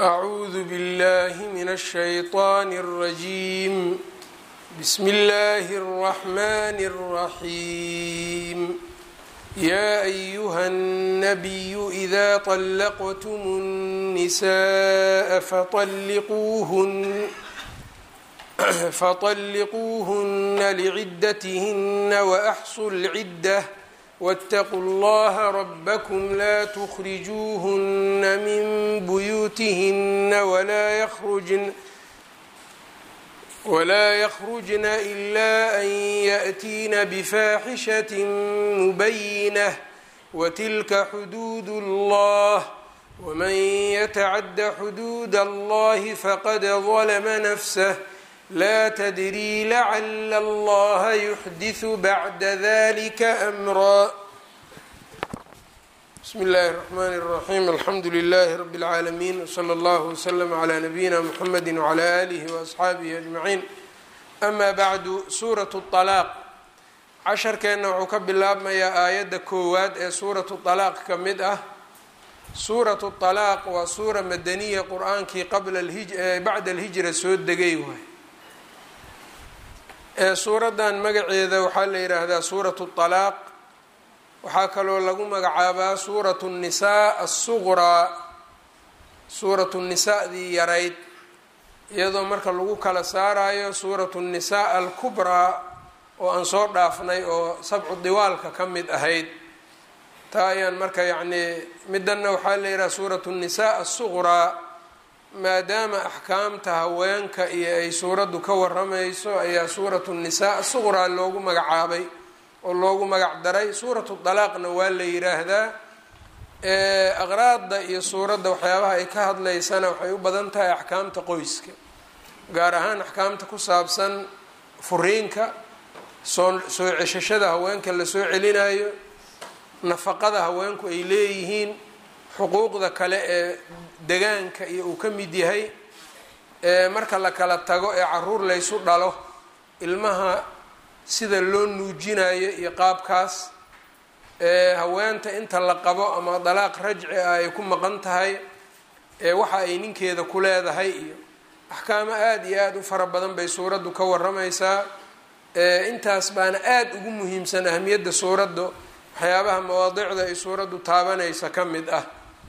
أعوذ بالله من الشيطان الرجيم بسم الله الرحمن الرحيم يا أيها النبي إذا طلقتم النساء فطلقوهن فطلقوهن لعدتهن وأحصوا العدة واتقوا الله ربكم لا تخرجوهن من بيوتهن ولا يخرجن ولا يخرجن إلا أن يأتين بفاحشة مبينة وتلك حدود الله ومن يتعد حدود الله فقد ظلم نفسه لا تدري لعل الله يحدث بعد ذلك أمرا بسم الله الرحمن الرحيم الحمد لله رب العالمين وصلى الله وسلم على نبينا محمد وعلى آله وأصxaabihi أجمعين أما بعد suuraة الطلاaq casharkeenna wuxuu ka bilaabmayaa aayadda koowaad ee suuraة طلاaq ka mid ah suuraة الطلاaq waa suura madaniya qur-aankii qabla bacda الhijra soo degay waay ee suuraddan magaceeda waxaa la yidhaahdaa suuraة الطلاaq waxaa kaloo lagu magacaabaa suuraة الnisaa الsuqraa suuraة الnisaadii yarayd iyadoo marka lagu kala saarayo suuraة الnisaa alkubraa oo aan soo dhaafnay oo sabcu diwaalka ka mid ahayd taa ayaan marka yacnii midanna waxaa la yidhaha suuraة الnisaa الsuqraa maadaama axkaamta haweenka iyo ay suuraddu ka waramayso ayaa suuratu nisaa suqraa loogu magacaabay oo loogu magac daray suuratu dalaaqna waa la yiraahdaa aqraadda iyo suuradda waxyaabaha ay ka hadlaysana waxay u badan tahay axkaamta qoyska gaar ahaan axkaamta ku saabsan furiinka soo soo ceshashada haweenka lasoo celinayo nafaqada haweenku ay leeyihiin xuquuqda kale ee degaanka iyo uu ka mid yahay marka la kala tago ee caruur laysu dhalo ilmaha sida loo nuujinayo iyo qaabkaas haweenta inta la qabo ama dalaaq rajci ah ay ku maqan tahay waxa ay ninkeeda ku leedahay iyo axkaamo aada iyo aada u fara badan bay suuraddu ka waramaysaa intaas baana aada ugu muhiimsan ahamiyadda suuraddu waxyaabaha mawaadicda ay suuraddu taabanaysa ka mid ah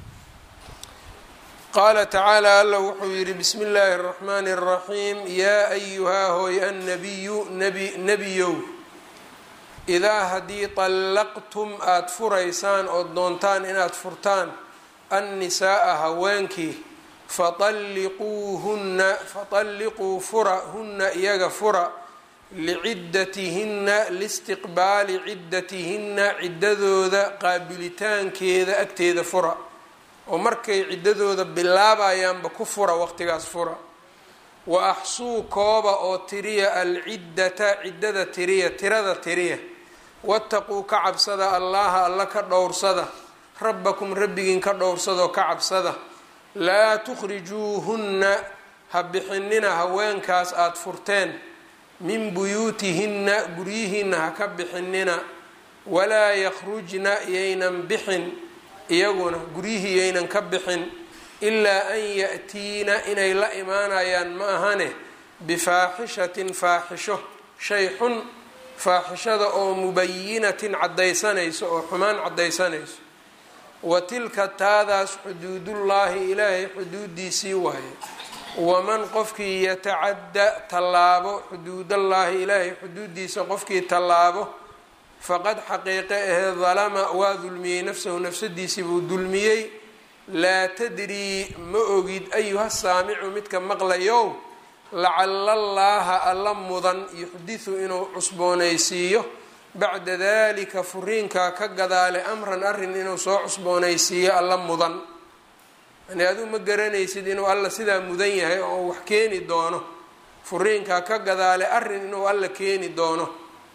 qaala tacaala alla wuxuu yidhi bismi illaahi اraxmaani اraxiim yaa ayuhaa hooy annabiyu nebi nebiyow idaa haddii طallaqtum aada furaysaan ood doontaan inaad furtaan annisaaa haweenkii faطalliquuhunna faطalliquu fura hunna iyaga fura liciddatihinna liistiqbaali ciddatihinna ciddadooda qaabilitaankeeda agteeda fura oo markay ciddadooda bilaabayaanba ku fura waqtigaas fura wa axsuu kooba oo tiriya alciddata ciddada tiriya tirada tiriya wattaquu ka cabsada allaha alla ka dhowrsada rabbakum rabbigiin ka dhowrsadoo ka cabsada laa tukhrijuuhunna ha bixinina haweenkaas aada furteen min buyuutihinna guryihiinna ha ka bixinina walaa yakhrujna yaynan bixin iyaguna guryihii yaynan ka bixin ilaa an ya-tiina inay la imaanayaan ma ahane bifaaxishatin faaxisho shay xun faaxishada oo mubayinatin caddaysanayso oo xumaan caddaysanayso wa tilka taadaas xuduudullaahi ilaahay xuduudiisii waaye waman qofkii yatacadda tallaabo xuduudallaahi ilaahay xuduudiisa qofkii tallaabo faqad xaqiiqe ahee dalama waa dulmiyey nafsahu nafsadiisii buu dulmiyey laa tadrii ma ogid ayuha saamicu midka maqlayow lacala allaaha alla mudan yuxdisu inuu cusboonaysiiyo bacda dalika furiinkaa ka gadaale amran arrin inuu soo cusboonaysiiyo alla mudan yani aduu ma garanaysid inuu alla sidaa mudan yahay oo wax keeni doono furiinkaa ka gadaale arrin inuu alla keeni doono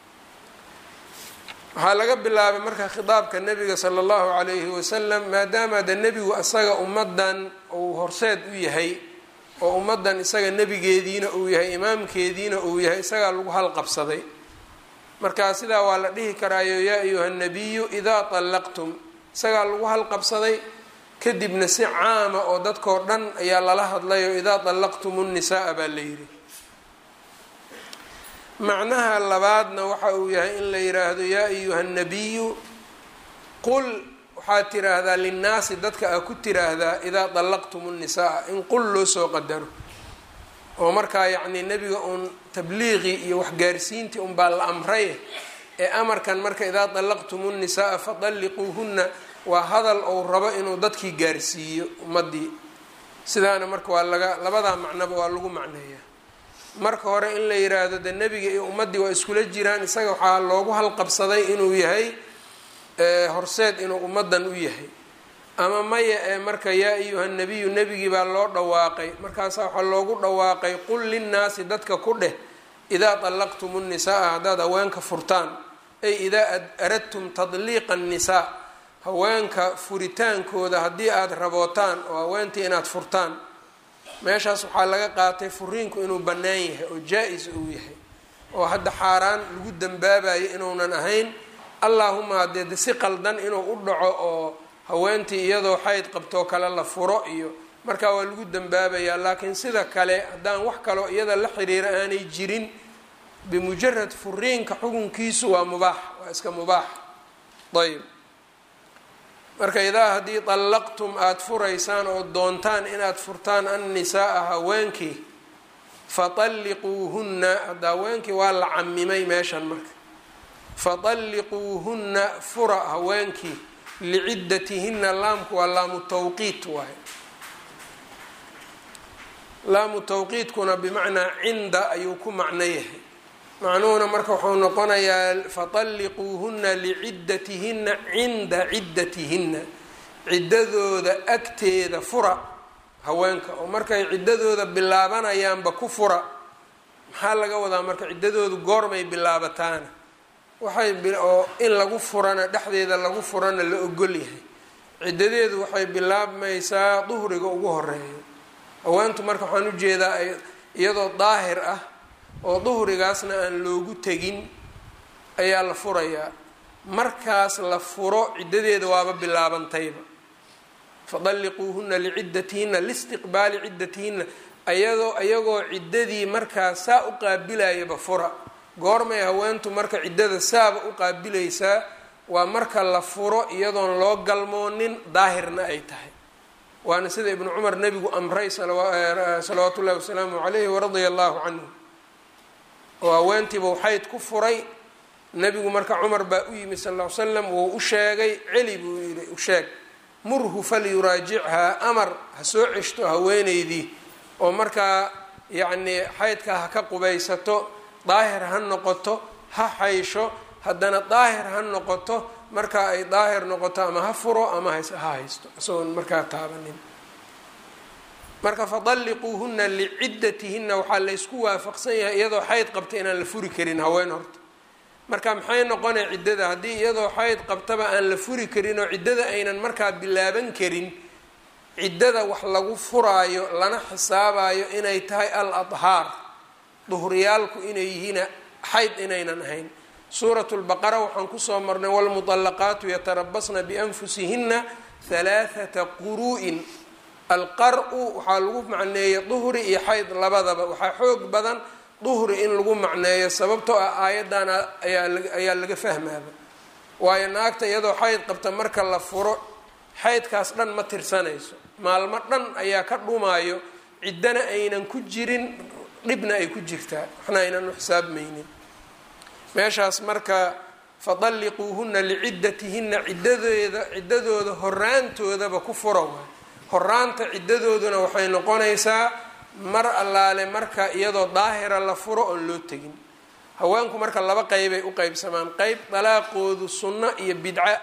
waxaa laga bilaabay marka khitaabka nebiga sala allahu calayhi wasalam maadaama de nebigu isaga ummaddan uu horseed u yahay oo ummaddan isaga nebigeediina uu yahay imaamkeediina uu yahay isagaa lagu halqabsaday marka sidaa waa la dhihi karaayo yaa ayuha nabiyu idaa طallaqtum isagaa lagu halqabsaday kadibna si caama oo dadkoo dhan ayaa lala hadlayo idaa dallaqtumu nnisaaa baa la yidhi macnaha labaadna waxa uu yahay in la yidhaahdo yaa ayuha nabiyu qul waxaad tiraahdaa linnaasi dadka aa ku tiraahdaa idaa dallaqtumu nnisaaa in qul loo soo qadaro oo markaa yacnii nebiga uun tabliiqii iyo waxgaarsiintii unbaa la amray ee amarkan marka idaa dallaqtumu nnisaaa fadalliquuhunna waa hadal ou rabo inuu dadkii gaarsiiyo ummadii sidaana marka waa laga labadaa macnoba waa lagu macneeyaa marka hore in la yiraahdo de nebiga iyo ummaddii waa iskula jiraan isaga waxaa loogu halqabsaday inuu yahay horseed inuu ummaddan u yahay ama maya ee marka yaa ayuha nabiyu nebigii baa loo dhawaaqay markaasa waxaa loogu dhawaaqay qul linnaasi dadka ku dheh idaa dallaqtumu nnisaaa haddaad haweenka furtaan ay idaa aradtum tadliiqa annisaa haweenka furitaankooda haddii aada rabootaan oo haweentii inaad furtaan meeshaas waxaa laga qaatay furiinku inuu bannaan yahay oo jaa-is uu yahay oo hadda xaaraan lagu dambaabayo inuunan ahayn allaahuma haddee de si qaldan inuu u dhaco oo haweentii iyadoo xayd qabtoo kale la furo iyo markaa waa lagu dambaabayaa laakiin sida kale haddaan wax kaloo iyada la xiriira aanay jirin bimujarad furiinka xukunkiisu waa mubaax waa iska mubaax ayb marka idaa haddii dallaqtum aada furaysaan oo doontaan inaad furtaan annisaaa haweenkii fatalliquuhunna hadda haweenkii waa la camimay meeshan marka fatalliquuhunna fura haweenkii liciddatihinna laamku waa laamu tawqiit waaye laamu tawqiitkuna bimacnaa cinda ayuu ku macno yahay macnuhuna marka wuxuu noqonayaa fatalliquuhunna liciddatihinna cinda ciddatihinna ciddadooda agteeda fura haweenka oo markay ciddadooda bilaabanayaanba ku fura maxaa laga wadaa marka ciddadoodu goormay bilaabataana waxay oo in lagu furana dhexdeeda lagu furana la ogol yahay ciddadeedu waxay bilaabmaysaa duhriga ugu horeeyo haweentu marka waxaan ujeedaa ay iyadoo daahir ah oo duhrigaasna aan loogu tegin ayaa la furayaa markaas la furo ciddadeeda waaba bilaabantayba fadalliquuhunna liciddatihinna liistiqbaali ciddatihinna ayadoo iyagoo ciddadii markaas saa u qaabilayaba fura goormay haweentu marka ciddada saaba u qaabilaysaa waa marka la furo iyadoon loo galmoonin daahirna ay tahay waana sida ibnu cumar nebigu amray salawaatu ullahi wasalaamu calayhi waradia allahu canhu oo haweentiiba waxayd ku furay nebigu marka cumar baa u yimi sal ll ly slam wuu u sheegay celi buu yihi u sheeg murhu falyuraajichaa amar ha soo ceshto haweeneydii oo markaa yacnii xaydka ha ka qubaysato daahir ha noqoto ha xaysho haddana daahir ha noqoto markaa ay daahir noqoto ama ha furo ama ha haysto isagoon markaa taabanin marka fadalliquuhunna liciddatihinna waxaa laysku waafaqsan yahay iyadoo xayd qabta inaan la furi karin haween horta marka maxay noqonay ciddada haddii iyadoo xayd qabtaba aan la furi karin oo ciddada aynan markaa bilaaban karin ciddada wax lagu furaayo lana xisaabayo inay tahay al adhaar duhriyaalku inay yihiin xayd inaynan ahayn suurat lbaqara waxaan kusoo marnay wlmuطalaqaatu yatarabasna bianfusihinna halaaثata quru'in alqar-u waxaa lagu macneeyay duhri iyo xayd labadaba waxaa xoog badan duhri in lagu macneeyo sababtoo ah aayadana ayaa laga fahmaaba waayo naagta iyadoo xayd qabta marka la furo xaydkaas dhan ma tirsanayso maalmo dhan ayaa ka dhumaayo ciddana aynan ku jirin dhibna ay ku jirtaa waxna aynan u xisaabmaynin meeshaas marka fadalliquuhunna liciddatihinna ciddadeeda ciddadooda horaantoodaba ku fura waay horaanta ciddadooduna waxay noqonaysaa mar allaale marka iyadoo daahira la furo oon loo tegin haweenku marka laba qeybay u qeybsamaan qeyb dalaaqoodu sunno iyo bidca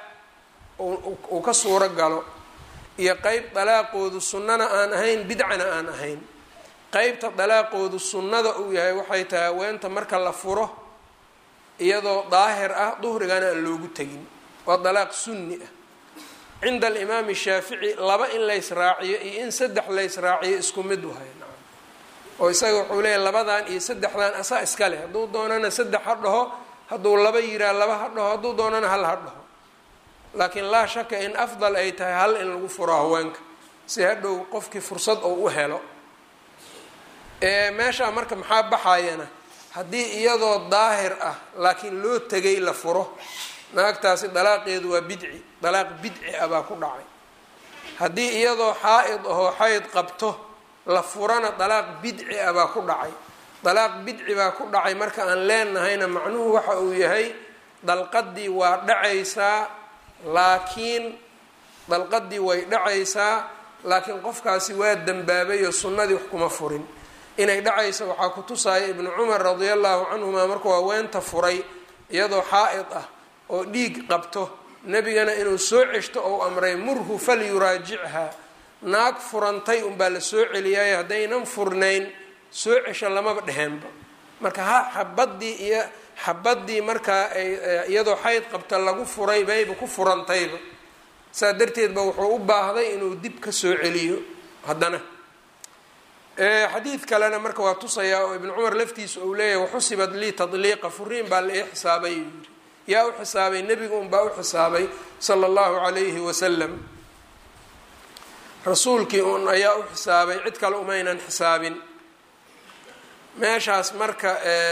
uu ka suuro galo iyo qeyb dalaaqoodu sunnana aan ahayn bidcana aan ahayn qeybta dalaaqoodu sunnada uu yahay waxay tahay haweenta marka la furo iyadoo daahir ah duhrigana aan loogu tegin waa dalaaq sunni ah cinda alimaami shaafici laba in laysraaciyo iyo in saddex laysraaciyo isku mid wahay oo isaga wuxuu leeyahy labadan iyo saddexdan asaa iska leh hadduu doonana saddex ha dhaho hadduu laba yiraa laba ha dhaho hadduu doonana hal ha dhaho laakiin laa shaka in afdal ay tahay hal in lagu furo haweenka si hadhow qofkii fursad oo u helo meeshaa marka maxaa baxayana haddii iyadoo daahir ah laakiin loo tegay la furo naagtaasi dalaaqeedu waa bidci dalaaq bidci ah baa ku dhacay haddii iyadoo xaa-id ahoo xayd qabto la furana dalaaq bidci ah baa ku dhacay dalaaq bidci baa ku dhacay marka aan leenahayna macnuhu waxa uu yahay dalqadii waa dhacaysaa laakiin dalqadii way dhacaysaa laakiin qofkaasi waa dembaabay oo sunnadii wax kuma furin inay dhacaysa waxaa ku tusaaya ibnu cumar radia allahu canhuma markuu haweenta furay iyadoo xaa-id ah oo dhiig qabto nebigana inuu soo ceshto ou amray murhu falyuraajichaa naag furantay unbaa la soo celiyaayo haddaynan furnayn soo cesho lamaba dheheenba marka ha xabadii iyo xabadii markaa ay iyadoo xayd qabta lagu furay bayba ku furantayba saa darteed ba wuxuu u baahday inuu dib ka soo celiyo haddana xadiid kalena marka waa tusayaa oo ibnu cumar laftiisa uu leeyahay waxusibat lii tadliiqa furiin baa la ii xisaabay yuu yiri yaa u xisaabay nebiga unbaa u xisaabay sala allahu calayhi wasalam rasuulkii un ayaa u xisaabay cid kale umaynan xisaabin meeshaas marka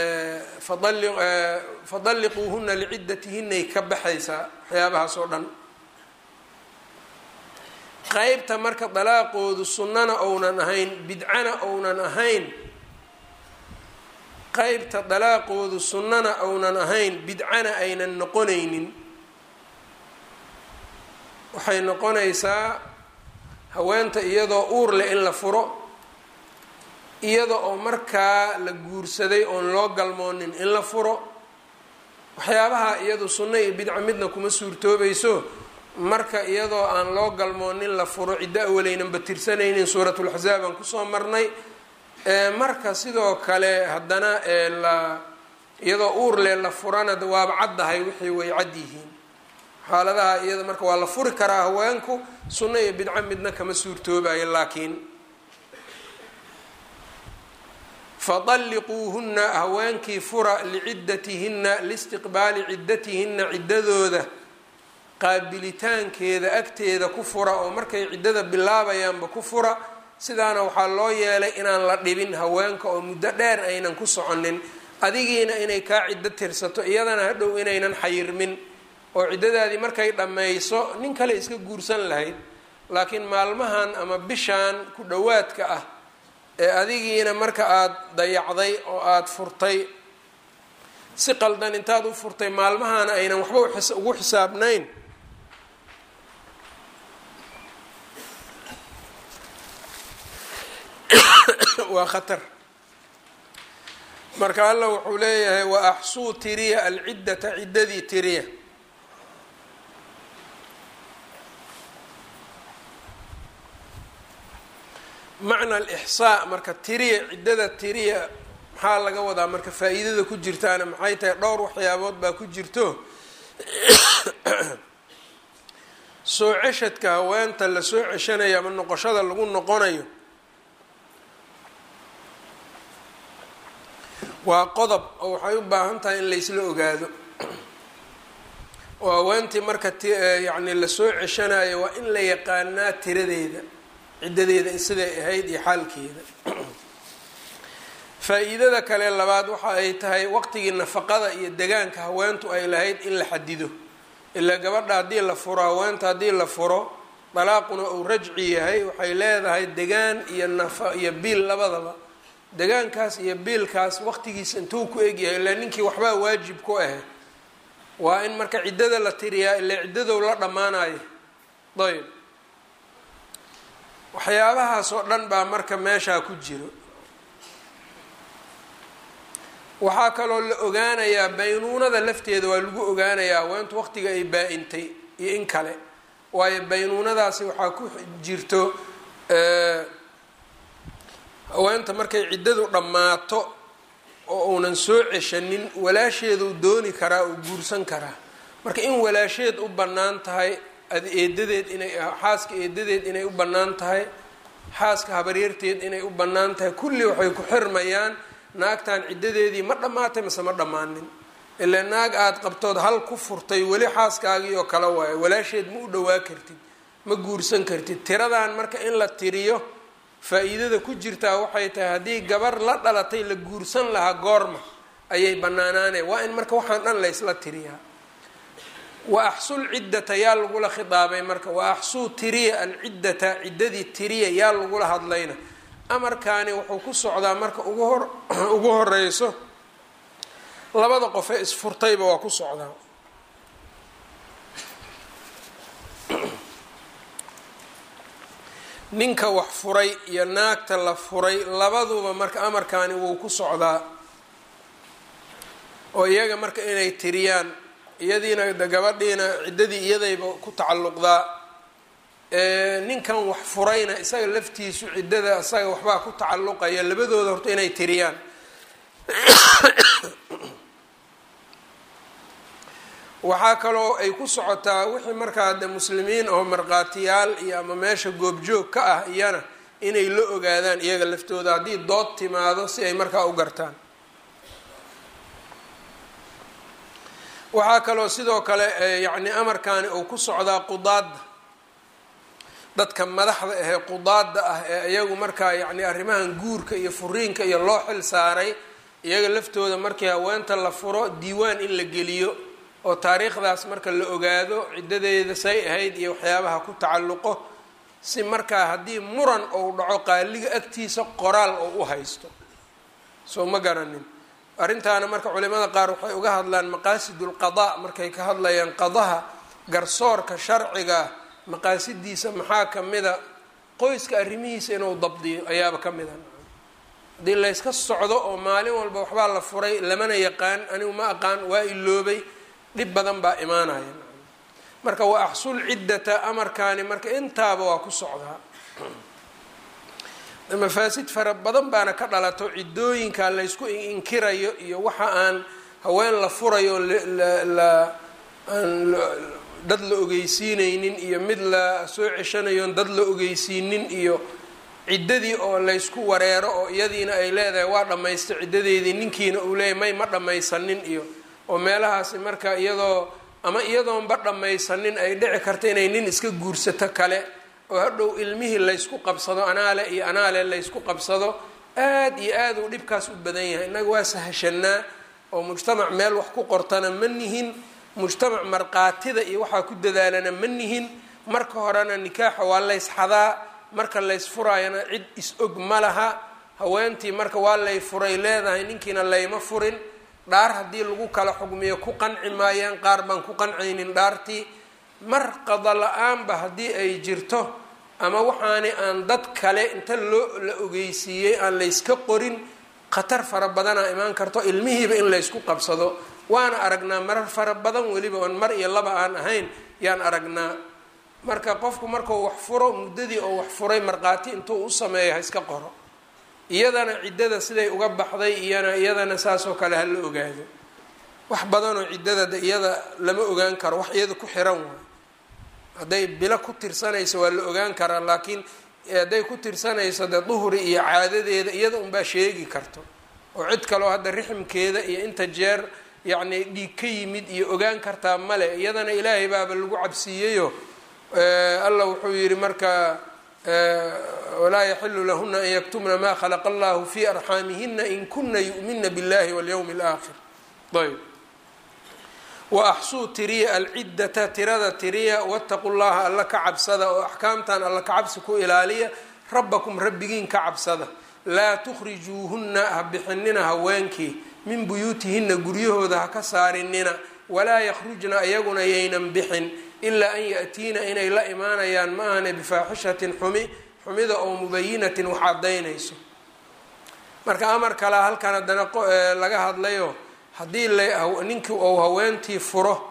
fadalliquuhuna liciddatihinay ka baxaysaa waxyaabahaas oo dhan qeybta marka dalaaqoodu sunnana ounan ahayn bidcana ounan ahayn qeybta dalaaqoodu sunnana ounan ahayn bidcana aynan noqonaynin waxay noqonaysaa haweenta iyadoo uur leh in la furo iyada oo markaa la guursaday oon loo galmoonin in la furo waxyaabaha iyadu sunno iyo bidca midna kuma suurtoobayso marka iyadoo aan loo galmoonin la furo ciddo awaleynanba tirsanaynin suuratulaxsaab aan kusoo marnay marka sidoo kale haddana la iyadoo uur leh la furana waaba caddahay wixii way cad yihiin xaaladaha iyada marka waa la furi karaa haweenku sunno iyo bidco midna kama suurtoobayo laakiin fadalliquuhunna haweenkii fura liciddatihinna liistiqbaali ciddatihinna ciddadooda qaabilitaankeeda agteeda ku fura oo markay ciddada bilaabayaanba ku fura sidaana waxaa loo yeelay inaan la dhibin haweenka oo muddo dheer aynan ku soconin adigiina inay kaa ciddo tirsato iyadana hadhow inaynan xayirmin oo ciddadaadii markay dhammayso nin kale iska guursan lahayd laakiin maalmahan ama bishaan ku dhowaadka ah ee adigiina marka aada dayacday oo aada furtay si qaldan intaad u furtay maalmahaana aynan waxba ugu xisaabnayn waa khatar marka alla wuxuu leeyahay wa axsuu tiriya alciddata ciddadii tiriya macna alixsaa marka tiriya ciddada tiriya maxaa laga wadaa marka faa-iidada ku jirtaana maxay tahay dhowr waxyaabood baa ku jirto soo ceshadka haweenta la soo ceshanayo ama noqoshada lagu noqonayo waa qodob oo waxay u baahan tahay in laysla ogaado oo haweentii marka tyacni lasoo ceshanayo waa in la yaqaanaa tiradeeda ciddadeeda siday ahayd iyo xaalkeeda faa-iidada kale labaad waxa ay tahay waqtigii nafaqada iyo degaanka haweentu ay lahayd in la xadido ilaa gabadha haddii la furo haweenta haddii la furo dalaaquna uu rajci yahay waxay leedahay degaan iyo nafa iyo biil labadaba degaankaas iyo biilkaas waqtigiisa intuu ku egyahay ilaa ninkii waxbaa waajib ku ah waa in marka ciddada la tiriyaa ilaa ciddadow la dhammaanayo ayb waxyaabahaas oo dhan baa marka meeshaa ku jiro waxaa kaloo la ogaanayaa baynuunada lafteeda waa lagu ogaanayaa haweentu waqtiga ay baa-intay iyo in kale waayo baynuunadaasi waxaa ku jirto haweenta markay ciddadu dhammaato oo uunan soo ceshanin walaasheeduu dooni karaa uu guursan karaa marka in walaasheed u bannaan tahay eedadeed inay xaaska eedadeed inay u bannaan tahay xaaska habaryarteed inay u bannaan tahay kulli waxay ku xirmayaan naagtan ciddadeedii ma dhammaatay mase ma dhammaanin ile naag aada qabtood hal ku furtay weli xaaskaagii oo kale waayo walaasheed ma u dhowaa kartid ma guursan kartid tiradan marka in la tiriyo faa-iidada ku jirtaa waxay tahay haddii gabar la dhalatay la guursan lahaa goorma ayay banaanaaneen waa in marka waxaan dhan laysla tiriyaa wa axsul ciddata yaa lagula khidaabay marka wa axsuu tiriya alciddata ciddadii tiriya yaa lagula hadlayna amarkaani wuxuu ku socdaa marka ugu hor ugu horeyso labada qofee isfurtayba waa ku socdaa ninka wax furay iyo naagta la furay labaduba marka amarkaani wuu ku socdaa oo iyaga marka inay tiriyaan iyadiina de gabadhiina ciddadii iyadayba ku tacalluqdaa ninkan wax furayna isaga laftiisu ciddada isaga waxbaa ku tacalluqaya labadooda horta inay tiriyaan waxaa kaloo ay ku socotaa wixii markaa de muslimiin oo markhaatiyaal iyo ama meesha goobjoog ka ah iyana inay la ogaadaan iyaga laftooda haddii dood timaado si ay markaa u gartaan waxaa kaloo sidoo kale yacni amarkaani uu ku socdaa qudaadda dadka madaxda ahee qudaadda ah ee iyagu markaa yacni arrimahan guurka iyo furiinka iyo loo xil saaray iyaga laftooda markii haweenta la furo diiwaan in la geliyo oo taariikhdaas marka la ogaado ciddadeeda say ahayd iyo waxyaabaha ku tacalluqo si markaa haddii muran ou dhaco qaaliga agtiisa qoraal oo u haysto soo ma garanin arrintaana marka culimada qaar waxay uga hadlaan maqaasidulqadaa markay ka hadlayaan qadaha garsoorka sharciga maqaasidiisa maxaa ka mida qoyska arrimihiisa inuu dabdiyo ayaaba ka mida haddii layska socdo oo maalin walba waxbaa la furay lamana yaqaan anigu ma aqaan waa iloobay dhib badan baa imaanaya marka wa axsul ciddata amarkaani marka intaaba waa ku socdaa mafaasid fara badan baana ka dhalato ciddooyinka laysku inkirayo iyo waxa aan haween la furayo la aan dad la ogeysiineynin iyo mid la soo ceshanayoon dad la ogeysiinin iyo ciddadii oo laysku wareero oo iyadiina ay leedahay waa dhammaystay ciddadeedii ninkiina uu leeyahy may ma dhammaysanin iyo oo meelahaasi marka iyadoo ama iyadoonba dhammaysanin ay dhici karta inay nin iska guursato kale oo hadhow ilmihii laysku qabsado anaale iyo anaale laysku qabsado aad iyo aad uu dhibkaas u badan yahay innaga waa sahashanaa oo mujtamac meel wax ku qortana ma nihin mujtamac markaatida iyo waxaa ku dadaalana ma nihin marka horena nikaaxa waa laysxadaa marka laysfuraayana cid is-og ma laha haweentii marka waa lay furay leedahay ninkiina layma furin dhaar haddii lagu kala xugmiyo ku qanci maayaan qaar baan ku qancaynin dhaartii mar qada la-aanba haddii ay jirto ama waxaani aan dad kale inta loo la ogeysiiyey aan layska qorin khatar fara badanaa imaan karto ilmihiiba in laysku qabsado waana aragnaa marar fara badan weliba oon mar iyo laba aan ahayn yaan aragnaa marka qofku markuu wax furo muddadii oo wax furay markhaati intuu u sameeyo ha iska qoro iyadana ciddada siday uga baxday iyana iyadana saasoo kale ha la ogaado wax badanoo ciddada de iyada lama ogaan karo wax iyada ku xiran waayo hadday bilo ku tirsanayso waa la ogaan karaa laakiin hadday ku tirsanayso dee duhri iyo caadadeeda iyada unbaa sheegi karto oo cid kaleo hadda riximkeeda iyo inta jeer yacni dhiig ka yimid iyo ogaan kartaa male iyadana ilaahay baaba lagu cabsiiyeyo allah wuxuu yihi marka walaa yaxilu lahuna an yaktumna ma khalaqa allahu fi arxaamihina in kuna yu'mina biاllahi walyawmi اlaakhir ayb wa axsuu tiriya alciddata tirada tiriya wataqu llaha alla ka cabsada oo axkaamtan alla ka cabsi ku ilaaliya rabbakum rabbigiin ka cabsada laa tukhrijuuhunna ha bixinina haweenkii min buyuutihina guryahooda ha ka saarinina walaa yakhrujna iyaguna yaynan bixin ilaa an ya-tiina inay la imaanayaan ma ahane bifaaxishatin xumi xumida oo mubayinatin wax cadaynayso marka amar kalea halkan haddana laga hadlayo haddii ninkii ou haweentii furo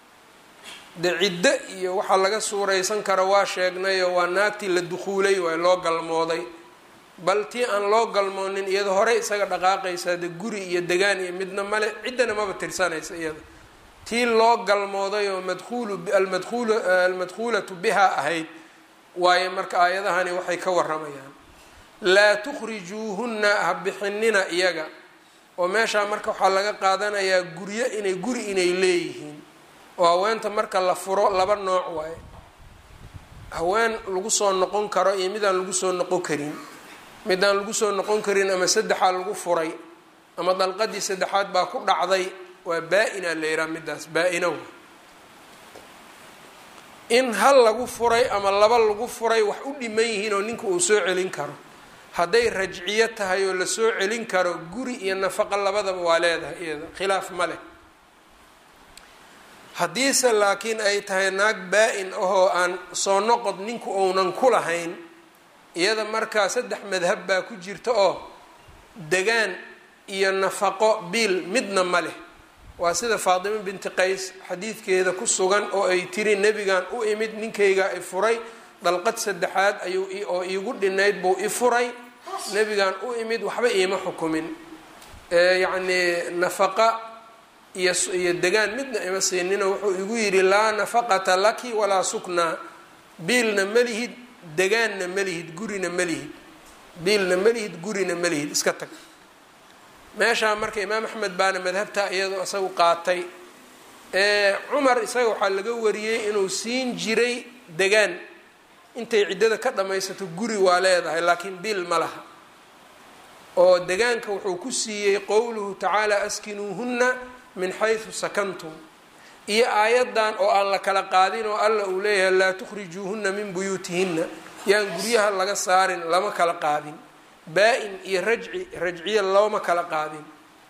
de ciddo iyo waxaa laga suuraysan karo waa sheegnayo waa naagtii la dukuulay waay loo galmooday bal tii aan loo galmoonin iyada horey isaga dhaqaaqaysaa de guri iyo degaan iyo midna male ciddana maba tirsanaysa iyada tii loo galmooday oo madkuulu almadkuul almadkuulatu bihaa ahayd waayo marka aayadahani waxay ka waramayaan laa tukhrijuuhunna ha bixinina iyaga oo meeshaa marka waxaa laga qaadanayaa guryo inay guri inay leeyihiin oo haweenta marka la furo laba nooc waaye haween lagu soo noqon karo iyo midaan lagu soo noqon karin midaan lagu soo noqon karin ama saddexaa lagu furay ama dalqadii saddexaad baa ku dhacday waa baa-ina la yidhaha midaas baa-ina wa in hal lagu furay ama laba lagu furay wax u dhiman yihiin oo ninka uu soo celin karo hadday rajciyo tahay oo lasoo celin karo guri iyo nafaqo labadaba waa leedahay iyada khilaaf ma leh haddiise laakiin ay tahay naag baa-in ahoo aan soo noqod ninku ounan ku lahayn iyada markaa saddex madhab baa ku jirta oo degaan iyo nafaqo biil midna ma leh waa sida faatimo binti qays xadiidkeeda ku sugan oo ay tiri nebigan u imid ninkayga i furay dalqad saddexaad ayuu oo iigu dhinayd buu i furay nebigan u imid waxba iima xukumin yacnii nafaqa iyo iyo degaan midna ima siinino wuxuu igu yidhi laa nafaqata laki walaa suknaa biilna malihid degaanna malihid gurina malihid biilna malihid gurina malihid iska tag meeshaa marka imaam axmed baana madhabtaa iyadoo isagu qaatay cumar isaga waxaa laga wariyey inuu siin jiray degaan intay ciddada ka dhammaysato guri waa leedahay laakiin biil ma laha oo degaanka wuxuu ku siiyey qowluhu tacaala askinuuhunna min xaysu sakantum iyo aayaddan oo aan la kala qaadin oo alla uu leeyahay laa tukhrijuuhunna min buyuutihinna yaan guryaha laga saarin lama kala qaadin baa-in iyo rajci rajciya looma kala qaadin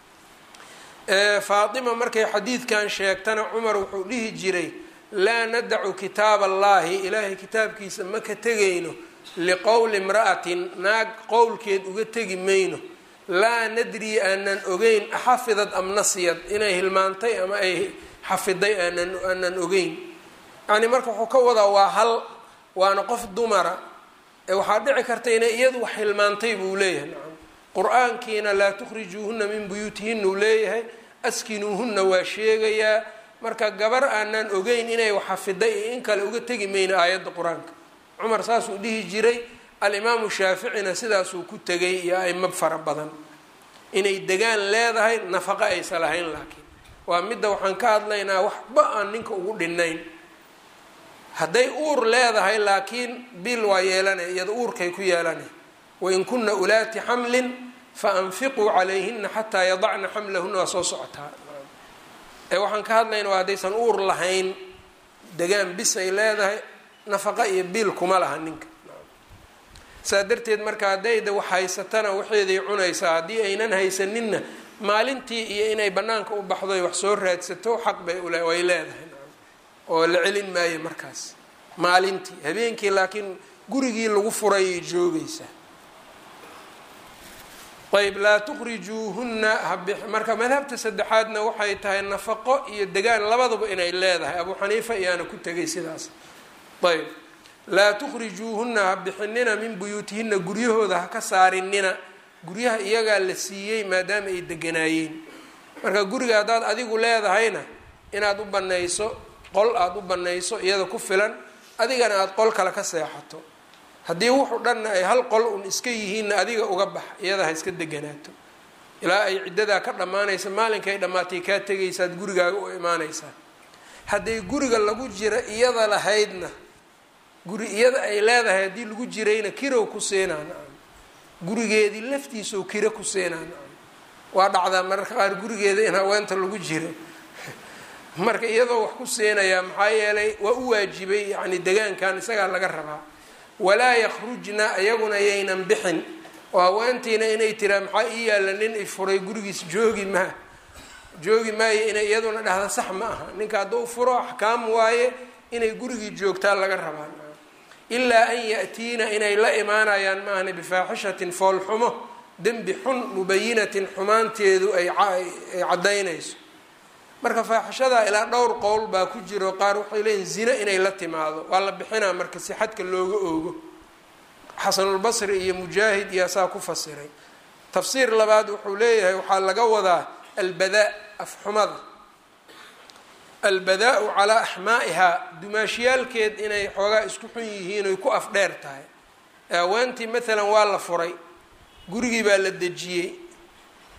faatima markay xadiidkan sheegtana cumar wuxuu dhihi jiray laa nadacu kitaab allahi ilaahay kitaabkiisa ma ka tegayno liqowli imra'atin naag qowlkeed uga tegi mayno laa nadri aanan ogeyn axafidad am nasiyad inay hilmaantay ama ay xafiday aanan aanan ogeyn yani marka wuxuu ka wadaa waa hal waana qof dumara ee waxaa dhici karta inay iyadu wax hilmaantay buu leeyahay nacam qur-aankiina laa tukhrijuuhunna min buyuutihinna uu leeyahay askinuuhunna waa sheegayaa marka gabar aanan ogeyn inay wax xafiday iyo in kale uga tegi mayno aayadda qur-aanka cumar saasuu dhihi jiray alimaamu shaaficina sidaasuu ku tegay iyo aimo fara badan inay degaan leedahay nafaqo aysa lahayn laakiin waa midda waxaan ka hadlaynaa waxba aan ninka ugu dhinayn hadday uur leedahay laakiin bil waa yeelanay iyada uurkay ku yeelanay wain kuna ulaati xamlin faanfiquu calayhina xataa yadacna xamlahuna waa soo socotaa ee waxaan ka hadlaynaa waa haddaysan uur lahayn degaan bis ay leedahay nafaqa iyo biil kuma laha ninka saa darteed marka haddayda wax haysatana waxeeday cunaysaa haddii aynan haysaninna maalintii iyo inay banaanka u baxdoy wax soo raadsato xaq bay ule way leedahay oo la celin maayo markaas maalintii habeenkii laakiin gurigii lagu furayay joogaysaa ayb laa tukhrijuuhunna habi marka madhabta saddexaadna waxay tahay nafaqo iyo degaan labadaba inay leedahay abuu xaniifa iyaana ku tegay sidaas ayb laa tukhrijuuhunna ha bixinina min buyuutihinna guryahooda ha ka saarinina guryaha iyagaa la siiyey maadaama ay deganaayeen marka guriga haddaad adigu leedahayna inaad u banayso qol aada u banayso iyada ku filan adigana aada qol kale ka seexato haddii wuxu dhanna ay hal qol un iska yihiinna adiga uga bax iyada ha iska deganaato ilaa ay ciddadaa ka dhammaanaysa maalinkay dhammaatay kaa tegaysaad gurigaaga u imaanaysaa hadday guriga lagu jira iyada lahaydna guri iyada ay leedahay haddii lagu jirayna kirow ku siinaa nacam gurigeedii laftiisao kiro ku siinaa nacam waa dhacdaa mararka qaar gurigeeda in haweenta lagu jiro marka iyadoo wax ku siinayaa maxaa yeelay waa u waajibay yacni degaankan isagaa laga rabaa walaa yakhrujna iyaguna yaynan bixin oo haweentiina inay tiraa maxaa ii yaalla nin i furay gurigiis joogi maa joogi maayo inay iyaduna dhahda sax ma aha ninka hadduu furo axkaam waaye inay gurigii joogtaa laga rabaa ilaa an ya-tiina inay la imaanayaan maahna bifaaxishatin foolxumo dembi xun mubayinatin xumaanteedu ay caddaynayso marka faaxishadaa ilaa dhowr qowl baa ku jiro qaar waxay leeyihin zina inay la timaado waa la bixinaa marka si xadka looga oogo xasanulbasri iyo mujaahid iyo saa ku fasiray tafsiir labaad wuxuu leeyahay waxaa laga wadaa albadaa afxumada albadaa-u calaa axmaa'ihaa dumaashiyaalkeed inay xoogaa isku xun yihiin oy ku afdheer tahay haweentii maalan waa la furay gurigii baa la dejiyey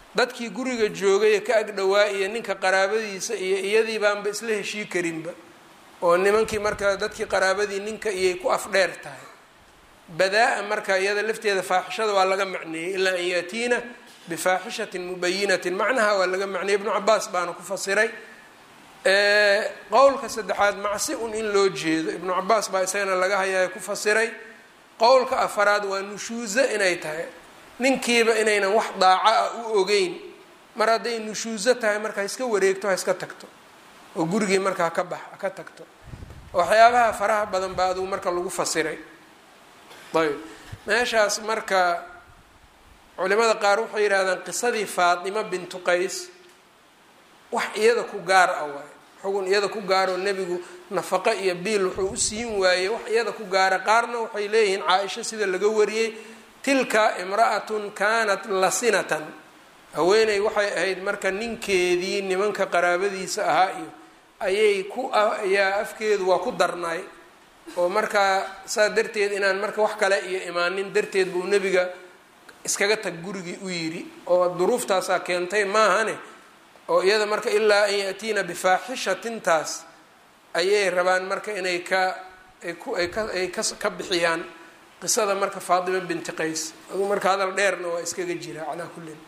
dadkii guriga joogay ee ka agdhowaa iyo ninka qaraabadiisa iyo iyadii baanba isla heshii karinba oo nimankii marka dadkii qaraabadii ninka iyay ku afdheer tahay badaa-a marka iyada lafteeda faaxishada waa laga macneeyey ilaa an yaatiina bifaaxishatin mubayinatin macnaha waa laga macneeyey ibnu cabaas baana ku fasiray qowlka saddexaad macsi un in loo jeedo ibnu cabaas baa isagana laga hayaa ku fasiray qowlka afaraad waa nushuuso inay tahay ninkiiba inaynan wax daaco ah u ogeyn mar hadday nushuuso tahay marka ha iska wareegto ha iska tagto oo gurigii marka haka bax haka tagto waxyaabaha faraha badan baa adugu marka lagu fasiray ayb meeshaas marka culimada qaar waxay yidhahdaan qisadii faatima bintu qays wax iyada ku gaar ah waaye xugun iyada ku gaaroo nebigu nafaqo iyo biil wuxuu u siin waayey wax iyada ku gaara qaarna waxay leeyihiin caa-isho sida laga wariyey tilka imra'atun kaanat lasinatan haweeney waxay ahayd marka ninkeedii nimanka qaraabadiisa ahaa iyo ayay ku ayaa afkeedu waa ku darnaay oo markaa saa darteed inaan marka wax kale iyo imaanin darteed buu nebiga iskaga tag gurigii u yidhi oo duruuftaasaa keentay maahane oo iyada marka ilaa an yaatiina bifaaxishatintaas ayay rabaan marka inay ka ay ku ay ka ay ka ka bixiyaan qisada marka faatima binti qays adu marka hadal dheerna waa iskaga jira calaa kullin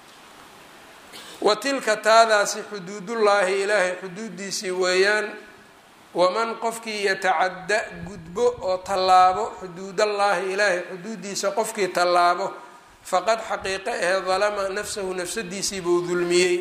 wa tilka taadaasi xuduudullaahi ilaahay xuduudiisii weeyaan waman qofkii yatacadda gudbo oo tallaabo xuduudallaahi ilaahay xuduudiisa qofkii tallaabo faqad xaqiiqo ahee dalama nafsahu nafsadiisii buu dulmiyey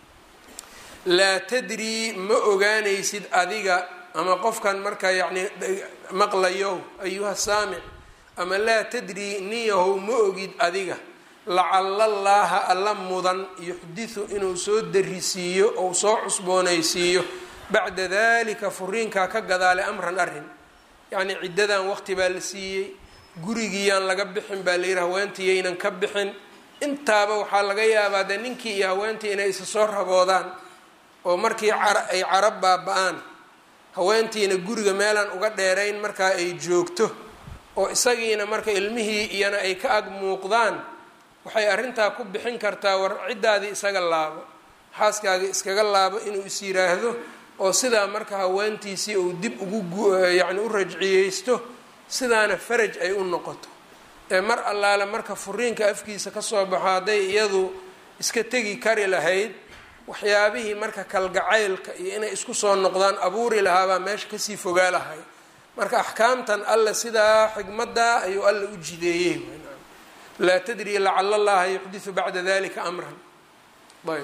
laa tadrii ma ogaanaysid adiga ama qofkan marka yacnii maqlayow ayuha saamic ama laa tadrii niyahow ma ogid adiga lacala allaaha alla mudan yuxdisu inuu soo darisiiyo ou soo cusboonaysiiyo bacda dalika furiinkaa ka gadaale amran arrin yacnii ciddadan waqti baa la siiyey gurigiiyaan laga bixin baa layidhi haweentii ka bixin intaaba waxaa laga yaabaa dee ninkii iyo haweentii inay isa soo raboodaan oo markii ay carab baaba-aan haweentiina guriga meelaan uga dheerayn markaa ay joogto oo isagiina marka ilmihii iyana ay ka ag muuqdaan waxay arrintaa ku bixin kartaa war ciddaadii isaga laabo xaaskaaga iskaga laabo inuu is yiraahdo oo sidaa marka haweentiisii uu dib ugu yacni u rajciyeysto sidaana faraj ay u noqoto ee mar allaale marka furiinka afkiisa kasoo baxo hadday iyadu iska tegi kari lahayd waxyaabihii marka kalgacaylka iyo inay isku soo noqdaan abuuri lahaabaa meesha kasii fogaa lahay marka axkaamtan alle sidaa xigmaddaa ayuu alle u jideeyey laa tadri lacala allaha yuxdisu bacda dalika amran ayb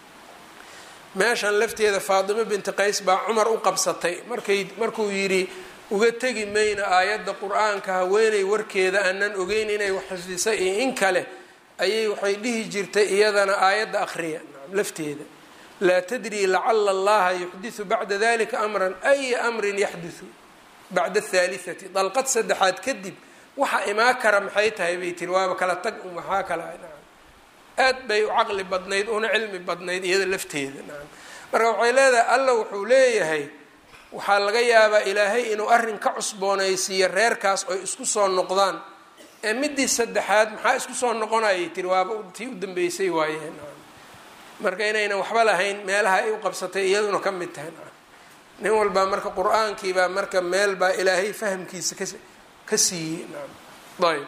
meeshan lafteeda faatimo binti qays baa cumar u qabsatay markay markuu yidhi uga tegi mayna aayadda qur-aanka haweeney warkeeda aanan ogeyn inay wax xifdisa iyo in kale ayay waxay dhihi jirtay iyadana aayadda akhriya lafteeda laa tadri lacala allaha yuxdisu bacda dalika amran aya amrin yaxdisu bacda athaalithati dalqad saddexaad kadib waxa imaa kara maxay tahay bay tiri waaba kala tag un waxaa kala aad bay u caqli badnayd una cilmi badnayd iyada lafteeda marka waxay leedahay alla wuxuu leeyahay waxaa laga yaabaa ilaahay inuu arrin ka cusboonaysiiyo reerkaas oy isku soo noqdaan ee midii saddexaad maxaa isku soo noqonayay tiri waaba tii u dambeysay waayeen marka inaynan waxba lahayn meelaha ay u qabsatay iyaduna ka mid tahay nin walbaa marka qur-aankiibaa marka meel baa ilaahay fahamkiisa ka ka siiyey ayb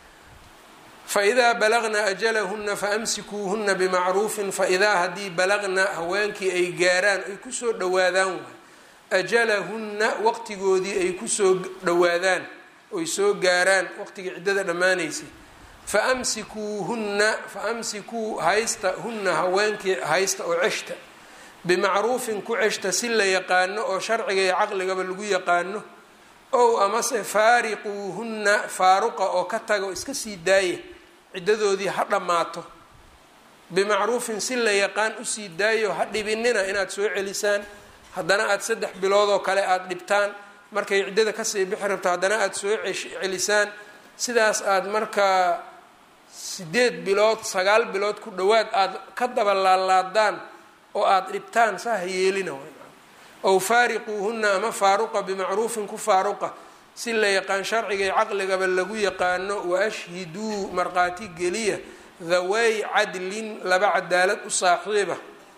faidaa balagna ajalahuna faamsikuuhuna bimacruufin faidaa haddii balagna haweenkii ay gaaraan ay kusoo dhawaadaan waay ajalahunna waqtigoodii ay kusoo dhawaadaan oy soo gaaraan waqtigii ciddada dhammaanaysay faamsikuuhunna faamsikuu haysta hunna haweenkii haysta oo ceshta bimacruufin ku ceshta si la yaqaano oo sharciga iyo caqligaba lagu yaqaano ow amase faariquuhunna faaruqa oo ka taga oo iska sii daaya ciddadoodii ha dhammaato bimacruufin si la yaqaan usii daayo ha dhibinina inaad soo celisaan haddana aada saddex bilood oo kale aada dhibtaan markay ciddada kasii bixi rabto haddana aada soo celisaan sidaas aada markaa sideed bilood sagaal bilood ku dhowaad aada ka daba laalaadaan oo aada dhibtaan saa ha yeelina ow faariquuhunna ama faaruqa bimacruufin ku faaruqa si la yaqaan sharciga iyo caqligaba lagu yaqaano wa ashhiduu markhaati geliya dhaway cadlin laba cadaalad u saaxiiba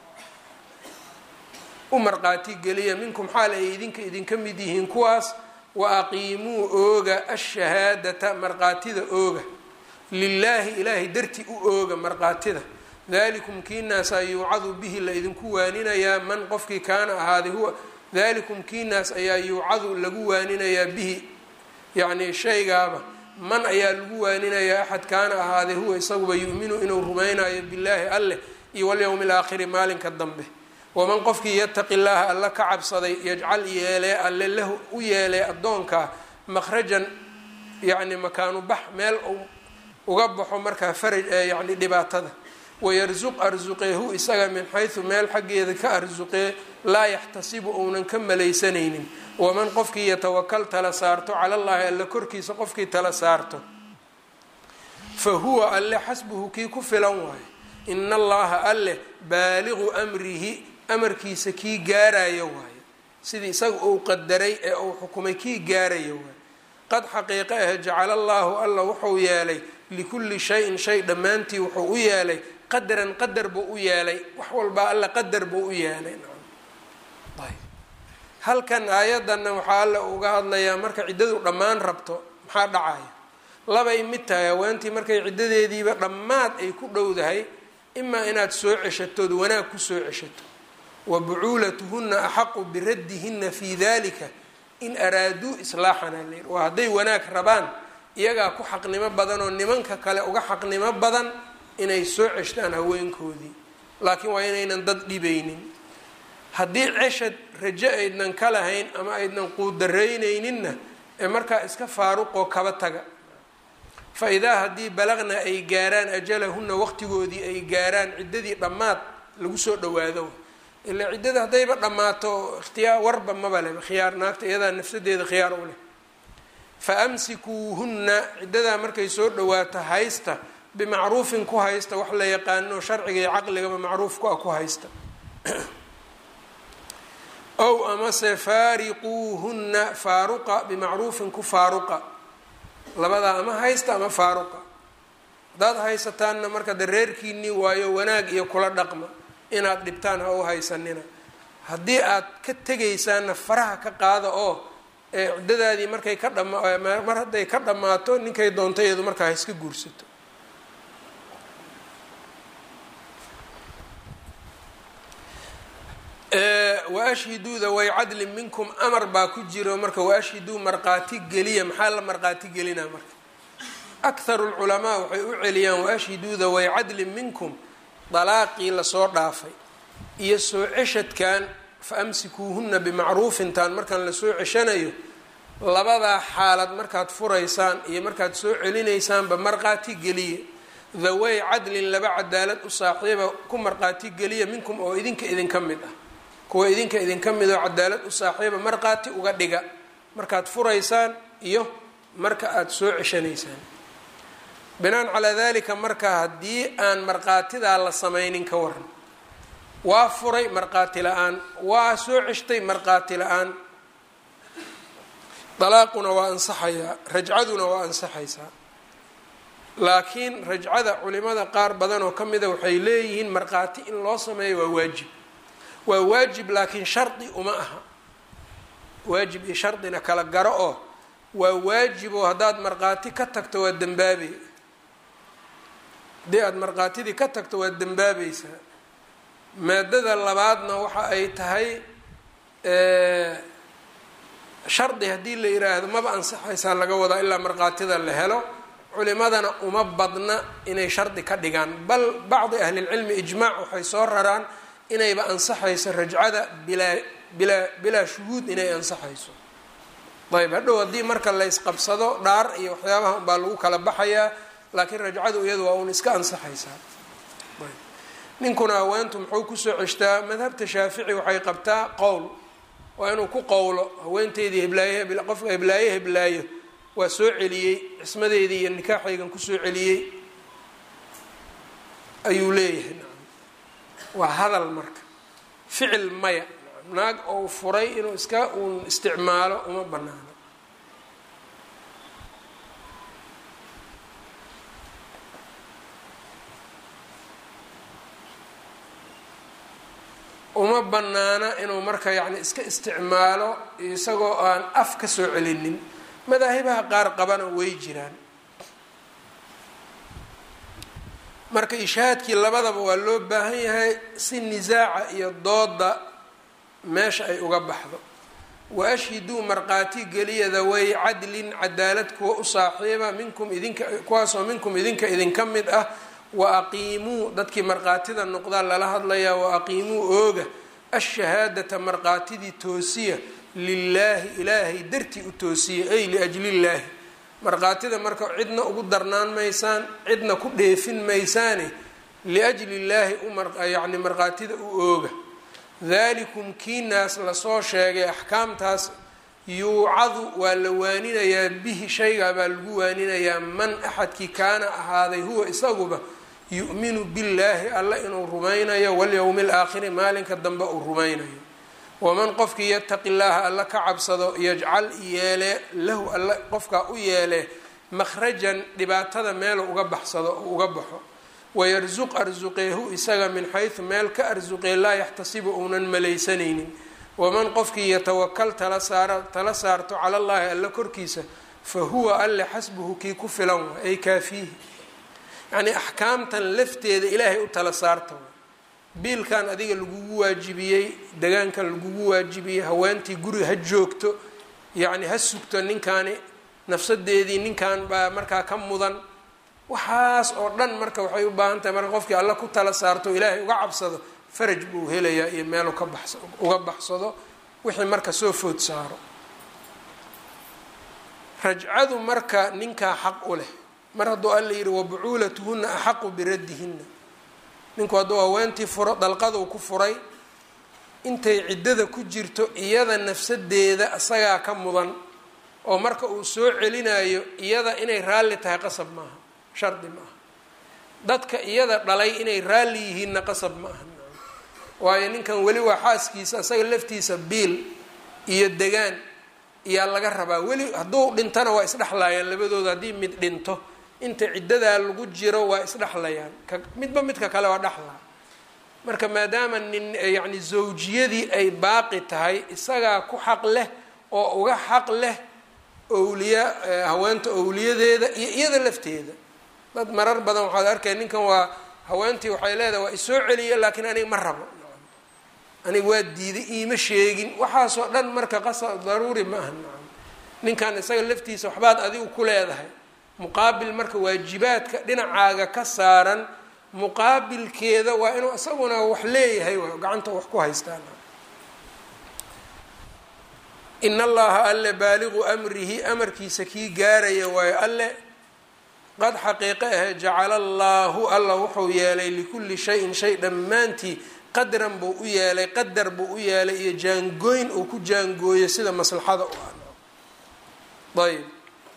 u marqaati geliya minkum xaal ay idinka idinka mid yihiin kuwaas wa aqiimuu ooga ashahaadata marqaatida ooga lilaahi ilaahay darti u ooga marqaatida dalikum kiinaasaa yuucadu bihi la idinku waaninayaa man qofkii kaana ahaaday huwa dalikum kiinaas ayaa yuucadu lagu waaninayaa bihi yacnii shaygaaba man ayaa lagu waaninayaa axad kaana ahaaday huwa isaguba yu'minu inuu rumaynayo billaahi alleh iyo walyowmi alaakhiri maalinka dambe waman qofkii yataqi llaaha alla ka cabsaday yajcal yeelee alle lahu u yeelee addoonkaa makhrajan yacni makaanu bax meel uga baxo markaa faraj yacni dhibaatada wayarsuq arsuqeehu isaga min xaysu meel xaggeeda ka arsuqee laa yaxtasibu uunan ka malaysanaynin waman qofkii yatawakal tala saarto cala llaahi alle korkiisa qofkii tala saarto fa huwa alle xasbuhu kii ku filan waayo ina allaha alleh baaliqu amrihi amarkiisa kii gaarayo waayo sidii isaga uu qadaray ee uu xukumay kii gaarayo waayo qad xaqiiqe ah jacala allaahu alla wuxuu yeelay likulli shayin shay dhammaantii wuxuu u yeelay qadaran qadar buu u yeelay wax walbaa alla qadar buu u yeelay halkan aayadana waxaa alla uga hadlayaa marka ciddadu dhammaan rabto maxaa dhacaya labay mid tahay haweentii markay ciddadeediiba dhammaad ay ku dhowdahay imaa inaad soo ceshatood wanaag kusoo ceshato wa bucuulatuhunna axaqu biraddihinna fii dalika in araaduu islaaxana layir waa hadday wanaag rabaan iyagaa ku xaqnimo badan oo nimanka kale uga xaqnimo badan inay soo ceshtaan haweenkoodii laakiin waa inaynan dad dhibaynin haddii ceshad rajo aydnan ka lahayn ama aydnan quudarreynayninna ee markaa iska faaruqoo kaba taga fa idaa haddii balaqna ay gaaraan ajalahunna waqtigoodii ay gaaraan ciddadii dhammaad lagu soo dhawaado ilaa ciddada haddayba dhammaato ikhtiyaar warba maba leh khiyaar naagta iyadaa nafsadeeda khiyaar u leh fa amsikuuhunna ciddadaa markay soo dhawaato haysta bimacruufin ku haysta wax la yaqaano sharciga iyo caqligaba macruufku ah ku haysta ow amase faariquuhunna faaruqa bimacruufin ku faaruqa labadaa ama haysta ama faaruqa haddaad haysataanna marka de reerkiinii waayo wanaag iyo kula dhaqma inaad dhibtaan ha u haysanina haddii aad ka tegaysaanna faraha ka qaada oo ciddadaadii markay ka dhama mar hadday ka dhammaato ninkay doonta iyadu markaa ha iska guursato waashhiduuda way cadlin minkum amar baa ku jiro marka waashhiduu marqaati geliya maxaa la marqaati gelinaa marka akharu lculamaa waxay u celiyaan waashhiduuda way cadlin minkum dalaaqii lasoo dhaafay iyo soo ceshadkan fa amsikuuhunna bimacruufintan markaan lasoo ceshanayo labadaa xaalad markaad furaysaan iyo markaad soo celinaysaanba marqaati geliya dhaway cadlin laba cadaalad u saaxiiba ku marqaati geliya minkum oo idinka idinka mid ah kuwa idinka idinka mid oo cadaalad u saaxiiba marqaati uga dhiga markaad furaysaan iyo marka aada soo ceshanaysaan binaan calaa dalika marka haddii aan marqaatidaa la samaynin ka waran waa furay marqaati la-aan waa soo ceshtay marqaati la-aan dalaaquna waa ansaxayaa rajcaduna waa ansaxaysaa laakiin rajcada culimada qaar badan oo ka mida waxay leeyihiin markhaati in loo sameeyo waa waajib waa waajib laakiin shardi uma aha waajib iyo shardina kala garo oo waa waajib oo haddaad markhaati ka tagto waa dembaabay haddii aada markhaatidii ka tagto waad dembaabaysaa maadada labaadna waxa ay tahay shardi haddii la yiraahdo maba ansaxaysaa laga wadaa ilaa markhaatida la helo culimadana uma badna inay shardi ka dhigaan bal bacdi ahlilcilmi ijmaac waxay soo raraan inayba ansaxayso rajcada bilaa bilaa bilaa shuhuud inay ansaxayso ayb hadhow haddii marka laysqabsado dhaar iyo waxyaabaha unbaa lagu kala baxayaa laakiin rajcadu iyadu waa uun iska ansaxaysaa ninkuna haweentu muxuu kusoo ceshtaa madhabta shaafici waxay qabtaa qowl waa inuu ku qowlo haweenteydii heblaaye qofka heblaaye heblaayo waa soo celiyey cismadeydii iyo nikaaxaygan kusoo celiyey ayuu leeyahay waa hadal marka ficil maya naag ou furay inuu iska uun isticmaalo uma banaano uma banaana inuu marka yacni iska isticmaalo isagoo aan af ka soo celinin madaahibaha qaar qabana way jiraan marka ishaadkii labadaba waa loo baahan yahay si nisaaca iyo dooda meesha ay uga baxdo wa ashhiduu markhaati geliya daway cadlin cadaalad kuwa u saaxiiba minkum idinka kuwaasoo minkum idinka idinka mid ah wa aqiimuu dadkii markhaatida noqdaa lala hadlayaa wa aqiimuu ooga ashahaadata markhaatidii toosiya lilaahi ilaahay dartii u toosiya ay liajlillaahi markhaatida marka cidna ugu darnaan maysaan cidna ku dheefin maysaane liajli illaahi uyacni markhaatida u ooga dalikum kiinaas lasoo sheegay axkaamtaas yuucadu waa la waaninayaa bihi shaygaa baa lagu waaninayaa man axadkii kaana ahaaday huwa isaguba yu'minu billaahi alla inuu rumaynayo walyowmi alaakhiri maalinka dambe uu rumaynayo waman qofkii yataqi llaaha alla ka cabsado yajcal yeelee lahu alla qofkaa u yeelee makhrajan dhibaatada meelu uga baxsado oo uga baxo wayarsuq arsuqeehu isaga min xaysu meel ka arsuqee laa yaxtasibu uunan malaysanaynin waman qofkii yatawakal tala saara tala saarto cala llaahi alla korkiisa fa huwa alle xasbuhu kii ku filan wa ay kaafiihi yacnii axkaamtan lafteeda ilaahay u tala saarta biilkan adiga lagugu waajibiyey degaankan lagugu waajibiyey haweentii guriga ha joogto yacni ha sugto ninkaani nafsadeedii ninkan baa markaa ka mudan waxaas oo dhan marka waxay u baahan tahay marka qofkii alla ku tala saarto ilaahay uga cabsado faraj buu helayaa iyo meelu ka bax uga baxsado wixii marka soo food saaro rajcadu marka ninkaa xaq u leh mar hadduu alla yidhi wabucuulatuhuna axaqu biraddihinna ninku hadduu haweentii furo dalqaduu ku furay intay ciddada ku jirto iyada nafsadeeda isagaa ka mudan oo marka uu soo celinayo iyada inay raalli tahay qasab maaha shardi ma aha dadka iyada dhalay inay raalli yihiinna qasab ma aha waayo ninkan weli waa xaaskiisa isaga laftiisa biil iyo degaan iyaa laga rabaa weli hadduu dhintana waa isdhexlayaan labadooda haddii mid dhinto inta ciddadaa lagu jiro waa isdhexlayaan ka midba midka kale waa dhexlaa marka maadaama nin yacni zawjiyadii ay baaqi tahay isagaa ku xaq leh oo uga xaq leh owliya haweenta owliyadeeda iyo iyada lafteeda dad marar badan waxaad arkay ninkan waa haweentii waxay leedahay waa isoo celiya laakiin aniga ma rabo aniga waa diiday iima sheegin waxaasoo dhan marka qasa daruuri ma aha nacam ninkan isaga laftiisa waxbaad adigu ku leedahay muqaabil marka waajibaadka dhinacaaga ka saaran muqaabilkeeda waa inuu isaguna wax leeyahay waa gacanta wax ku haystaan in allaha alle baaliqu amrihi amarkiisa kii gaaraya waayo alle qad xaqiiqe ahe jacala allaahu alla wuxuu yeelay likulli shayin shay dhammaantii qadran buu u yeelay qadar buu u yeelay iyo jaangooyn uu ku jaangooyo sida maslaxada u ah ayb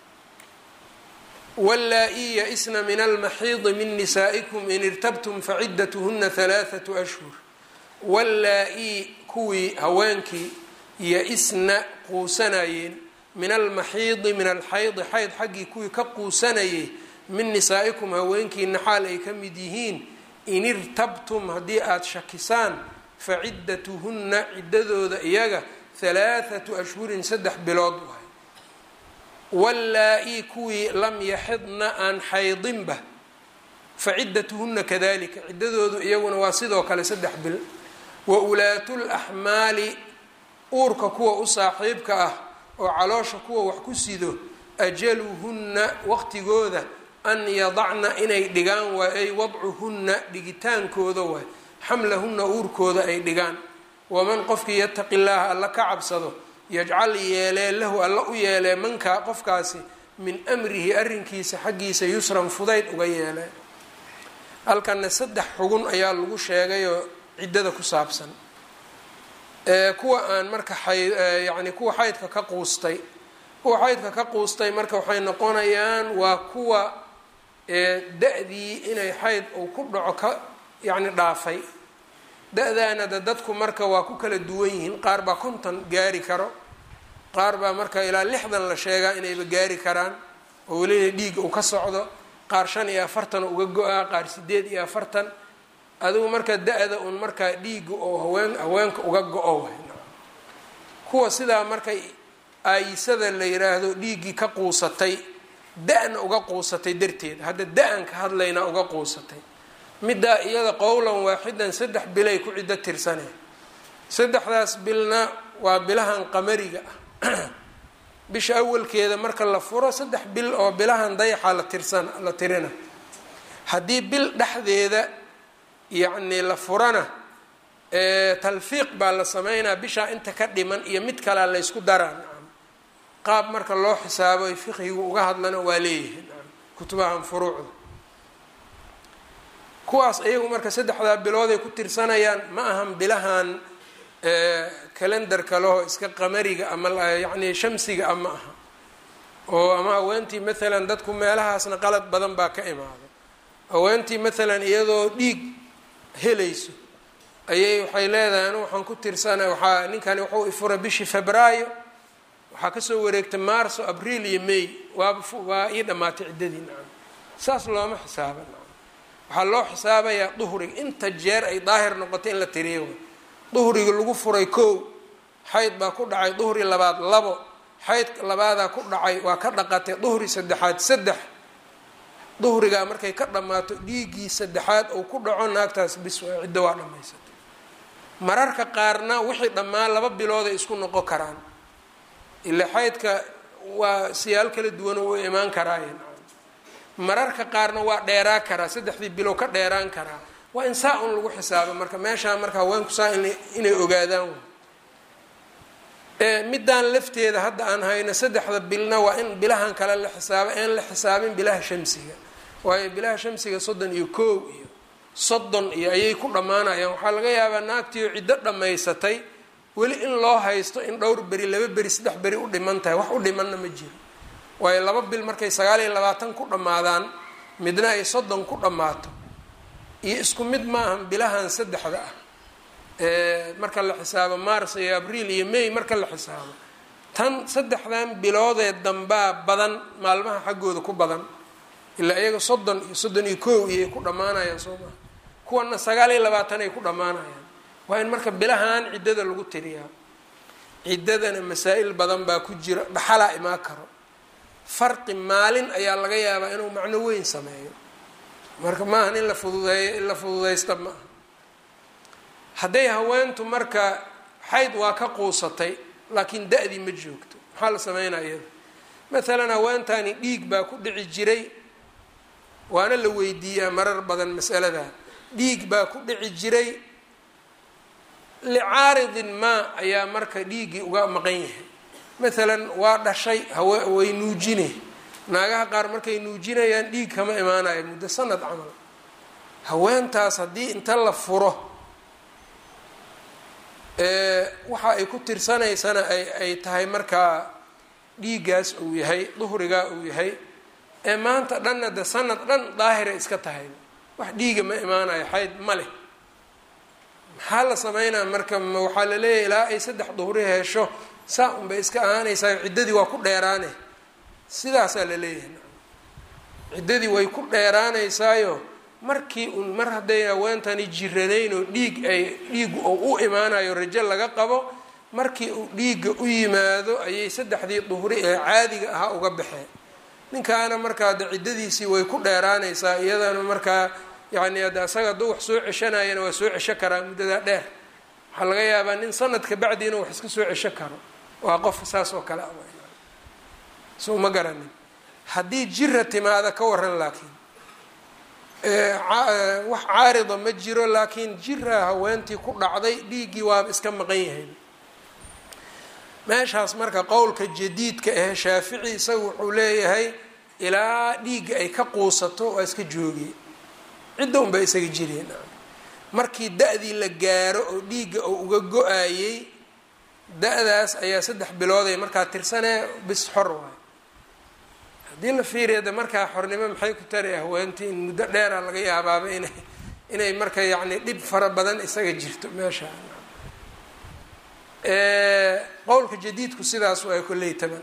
wallaa-i ya-isna min almaxiidi min nisaa'ikum in irtabtum faciddatuhuna halaathatu ashhur wallaa-i kuwii haweenkii ya-isna quusanayeen min almaxiidi min alxaydi xayd xaggii kuwii ka quusanayay min nisaa'ikum haweenkiina xaal ay ka mid yihiin in irtabtum haddii aada shakisaan faciddatuhunna ciddadooda iyaga halaathatu ashhurin saddex bilood waay wallaa-i kuwii lam yaxidna aan xaydinba faciddatuhunna kadalika ciddadoodu iyaguna waa sidoo kale saddex bil wa ulaatu laxmaali uurka kuwa u saaxiibka ah oo caloosha kuwa wax ku sido ajaluhunna waqtigooda an yadacna inay dhigaan waay ay wadcuhunna dhigitaankooda waay xamlahunna uurkooda ay dhigaan waman qofkii yataqi llaaha alla ka cabsado yajcal yeelee lahu alla u yeelee mankaa qofkaasi min amrihi arrinkiisa xaggiisa yusran fudayd uga yeelee halkana saddex xugun ayaa lagu sheegayoo ciddada ku saabsan kuwa aan marka xay yacni kuwa xaydka ka quustay kuwa xaydka ka quustay marka waxay noqonayaan waa kuwa da-dii inay xayd uu ku dhaco ka yacni dhaafay da-daana de dadku marka waa ku kala duwan yihiin qaar baa konton gaari karo qaar baa marka ilaa lixdan la sheegaa inayba gaari karaan oo welina dhiig uu ka socdo qaar shan iyo afartan uga go-aa qaar sideed iyo afartan adigu marka da-da un markaa dhiiga oo haween haweenka uga go-o way kuwa sidaa markay aayisada la yiraahdo dhiiggii ka quusatay da-na uga quusatay darteed hadda da-an ka hadlaynaa uga quusatay middaa iyada qowlan waaxidan saddex bilay ku ciddo tirsaneen saddexdaas bilna waa bilahan qamariga ah bisha awalkeeda marka la furo saddex bil oo bilahan dayaxa la tirsan la tirina haddii bil dhexdeeda yacni la furana talfiiq baa la sameynaa bishaa inta ka dhiman iyo mid kalea la ysku daraa nacam qaab marka loo xisaabo ay fiqhigu uga hadlana waa leeyihi nacam kutubahan furuucda kuwaas iyagu marka saddexdaa bilooday ku tirsanayaan ma ahan bilahan kalendarka leho iska qamariga ama yacni shamsiga a ma aha oo ama haweentii maalan dadku meelahaasna qalad badan baa ka imaada haweentii maalan iyadoo dhiig helayso ayay waxay leedahay anu waxaan ku tirsana waxaa ninkani wuxuu ifuray bishii febraayo waxaa kasoo wareegtay marso abriil iyo may waaba waa ii dhammaatay ciddadii nacam saas looma xisaaba nacam waxaa loo xisaabayaa duhriga inta jeer ay daahir noqotay in la tiriyo duhriga lagu furay kow xayd baa ku dhacay duhri labaad labo xayd labaadaa ku dhacay waa ka dhaqatay duhri saddexaad saddex duhrigaa markay ka dhammaato dhiiggii saddexaad uu ku dhaco naagtaas bis waa ciddo waa dhammaysatay mararka qaarna wixii dhammaan laba bilooday isku noqon karaan ilaa xaydka waa siyaal kala duwan oo u imaan karaaye mararka qaarna waa dheeraa karaa saddexdii bilow ka dheeraan karaa waa in saa un lagu xisaabo marka meeshaa marka haweenku saa inay ogaadaan middaan lafteeda hadda aan hayno saddexda bilna waa in bilahan kale la xisaabo een la xisaabin bilaha shamsiga waayo bilaha shamsiga soddon iyo koow iyo soddon iyo ayay ku dhammaanayaan waxaa laga yaabaa naagtiio ciddo dhammaysatay weli in loo haysto in dhowr beri laba beri saddex beri u dhiman tahay wax u dhimanna ma jiro waayo laba bil markay sagaal iyo labaatan ku dhammaadaan midna ay soddon ku dhammaato iyo isku mid maahan bilahan saddexda ah marka la xisaabo mars iyo abriil iyo may marka la xisaabo tan saddexdan biloodee dambaa badan maalmaha xaggooda ku badan ilaa iyaga soddon iyo soddon iyo kow iyoay ku dhammaanayaan soo maha kuwana sagaal iyo labaatan ay ku dhammaanayaan waa in marka bilahan ciddada lagu tiriyaa ciddadana masaa-il badan baa ku jira dhaxalaa imaan karo farqi maalin ayaa laga yaabaa inuu macno weyn sameeyo marka maahan in la fududeeyo in la fududaysta ma aha hadday haweentu marka xayd waa ka quusatay laakiin da-dii ma joogto maxaa la sameynaa iyada maalan haweentani dhiig baa ku dhici jiray waana la weydiiyaa marar badan masalada dhiig baa ku dhici jiray licaaridin maa ayaa marka dhiiggii uga maqan yahay maalan waa dhashay hawe way nuujine naagaha qaar markay nuujinayaan dhiig kama imaanayo muddo sanad camal haweentaas haddii inta la furo waxa ay ku tirsanaysana ay ay tahay markaa dhiiggaas uu yahay duhrigaa uu yahay ee maanta dhanna de sanad dhan daahira iska tahay wax dhiiga ma imaanayo xayd ma leh maxaa la sameynaa marka waxaa la leeyahay ilaa ay saddex duhri hesho saa unbay iska ahaanaysaa ciddadii waa ku dheeraane sidaasaa la leeyahay ciddadii way ku dheeraanaysaayo markii un mar hadday haweentani jiranayn oo dhiig ay dhiigu oo u imaanayo rajo laga qabo markii uu dhiigga u yimaado ayay saddexdii duhri ee caadiga ahaa uga baxeen ninkaana markaa de ciddadiisii way ku dheeraanaysaa iyadana markaa yacni hadda asaga hadduu wax soo ceshanayana waa soo cesho karaa muddadaa dheer waxaa laga yaabaa nin sanadka bacdi inuu wax iska soo cesho karo waa qof saas oo kale ah soo ma garanin haddii jira timaada ka waran laakiin wax caarida ma jiro laakiin jira haweentii ku dhacday dhiiggii waaba iska maqan yahay meeshaas marka qowlka jadiidka ahe shaafici isaga wuxuu leeyahay ilaa dhiigga ay ka quusato waa iska joogay cidda unbaa isaga jireen markii da-dii la gaaro oo dhiigga uu uga go-ayey da-daas ayaa saddex bilood ay markaa tirsanee bis xor waay haddii la fiiriya de markaa xornimo maxay ku tari haweentii in muddo dheera laga yaabaaba inay inay marka yacni dhib fara badan isaga jirto meesha qowlka jadiidku sidaas waa kolley taban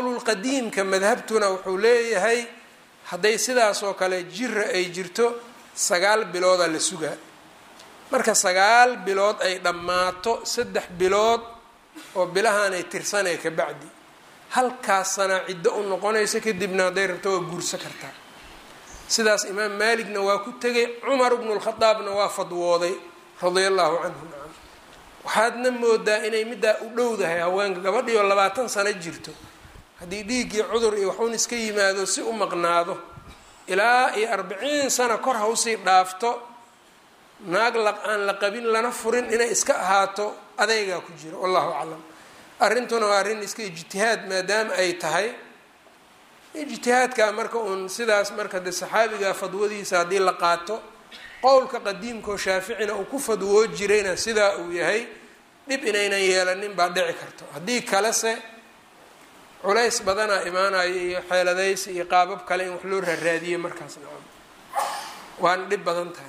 qowlulqadiimka madhabtuna wuxuu leeyahay hadday sidaas oo kale jira ay jirto sagaal biloodaa la sugaa marka sagaal bilood ay dhammaato saddex bilood oo bilahaan ay tirsanaya ka bacdi halkaas sanaa ciddo u noqonaysa kadibna hadday rabto waa guursa kartaa sidaas imaam maaligna waa ku tegay cumar bnu lkhadaabna waa fadwooday radia allahu canhu nacam waxaadna moodaa inay middaa u dhowdahay haweenka gabadhiioo labaatan sano jirto haddii dhiiggii cudur iyo waxuun iska yimaado si u maqnaado ilaa iyo arbiciin sano kor ha usii dhaafto naag la aan la qabin lana furin inay iska ahaato adeygaa ku jira wallahu aclam arrintuna waa arrin iska ijtihaad maadaama ay tahay ijtihaadka marka uun sidaas marka de saxaabiga fadwadiisa haddii la qaato qowlka qadiimkaoo shaaficina uu ku fadwoo jirayna sidaa uu yahay dhib inaynan yeelanin baa dhici karto haddii kalese culays badanaa imaanayo iyo xeeladaysi iyo qaabab kale in wax loo raaraadiye markaas nacam waana dhib badan tahay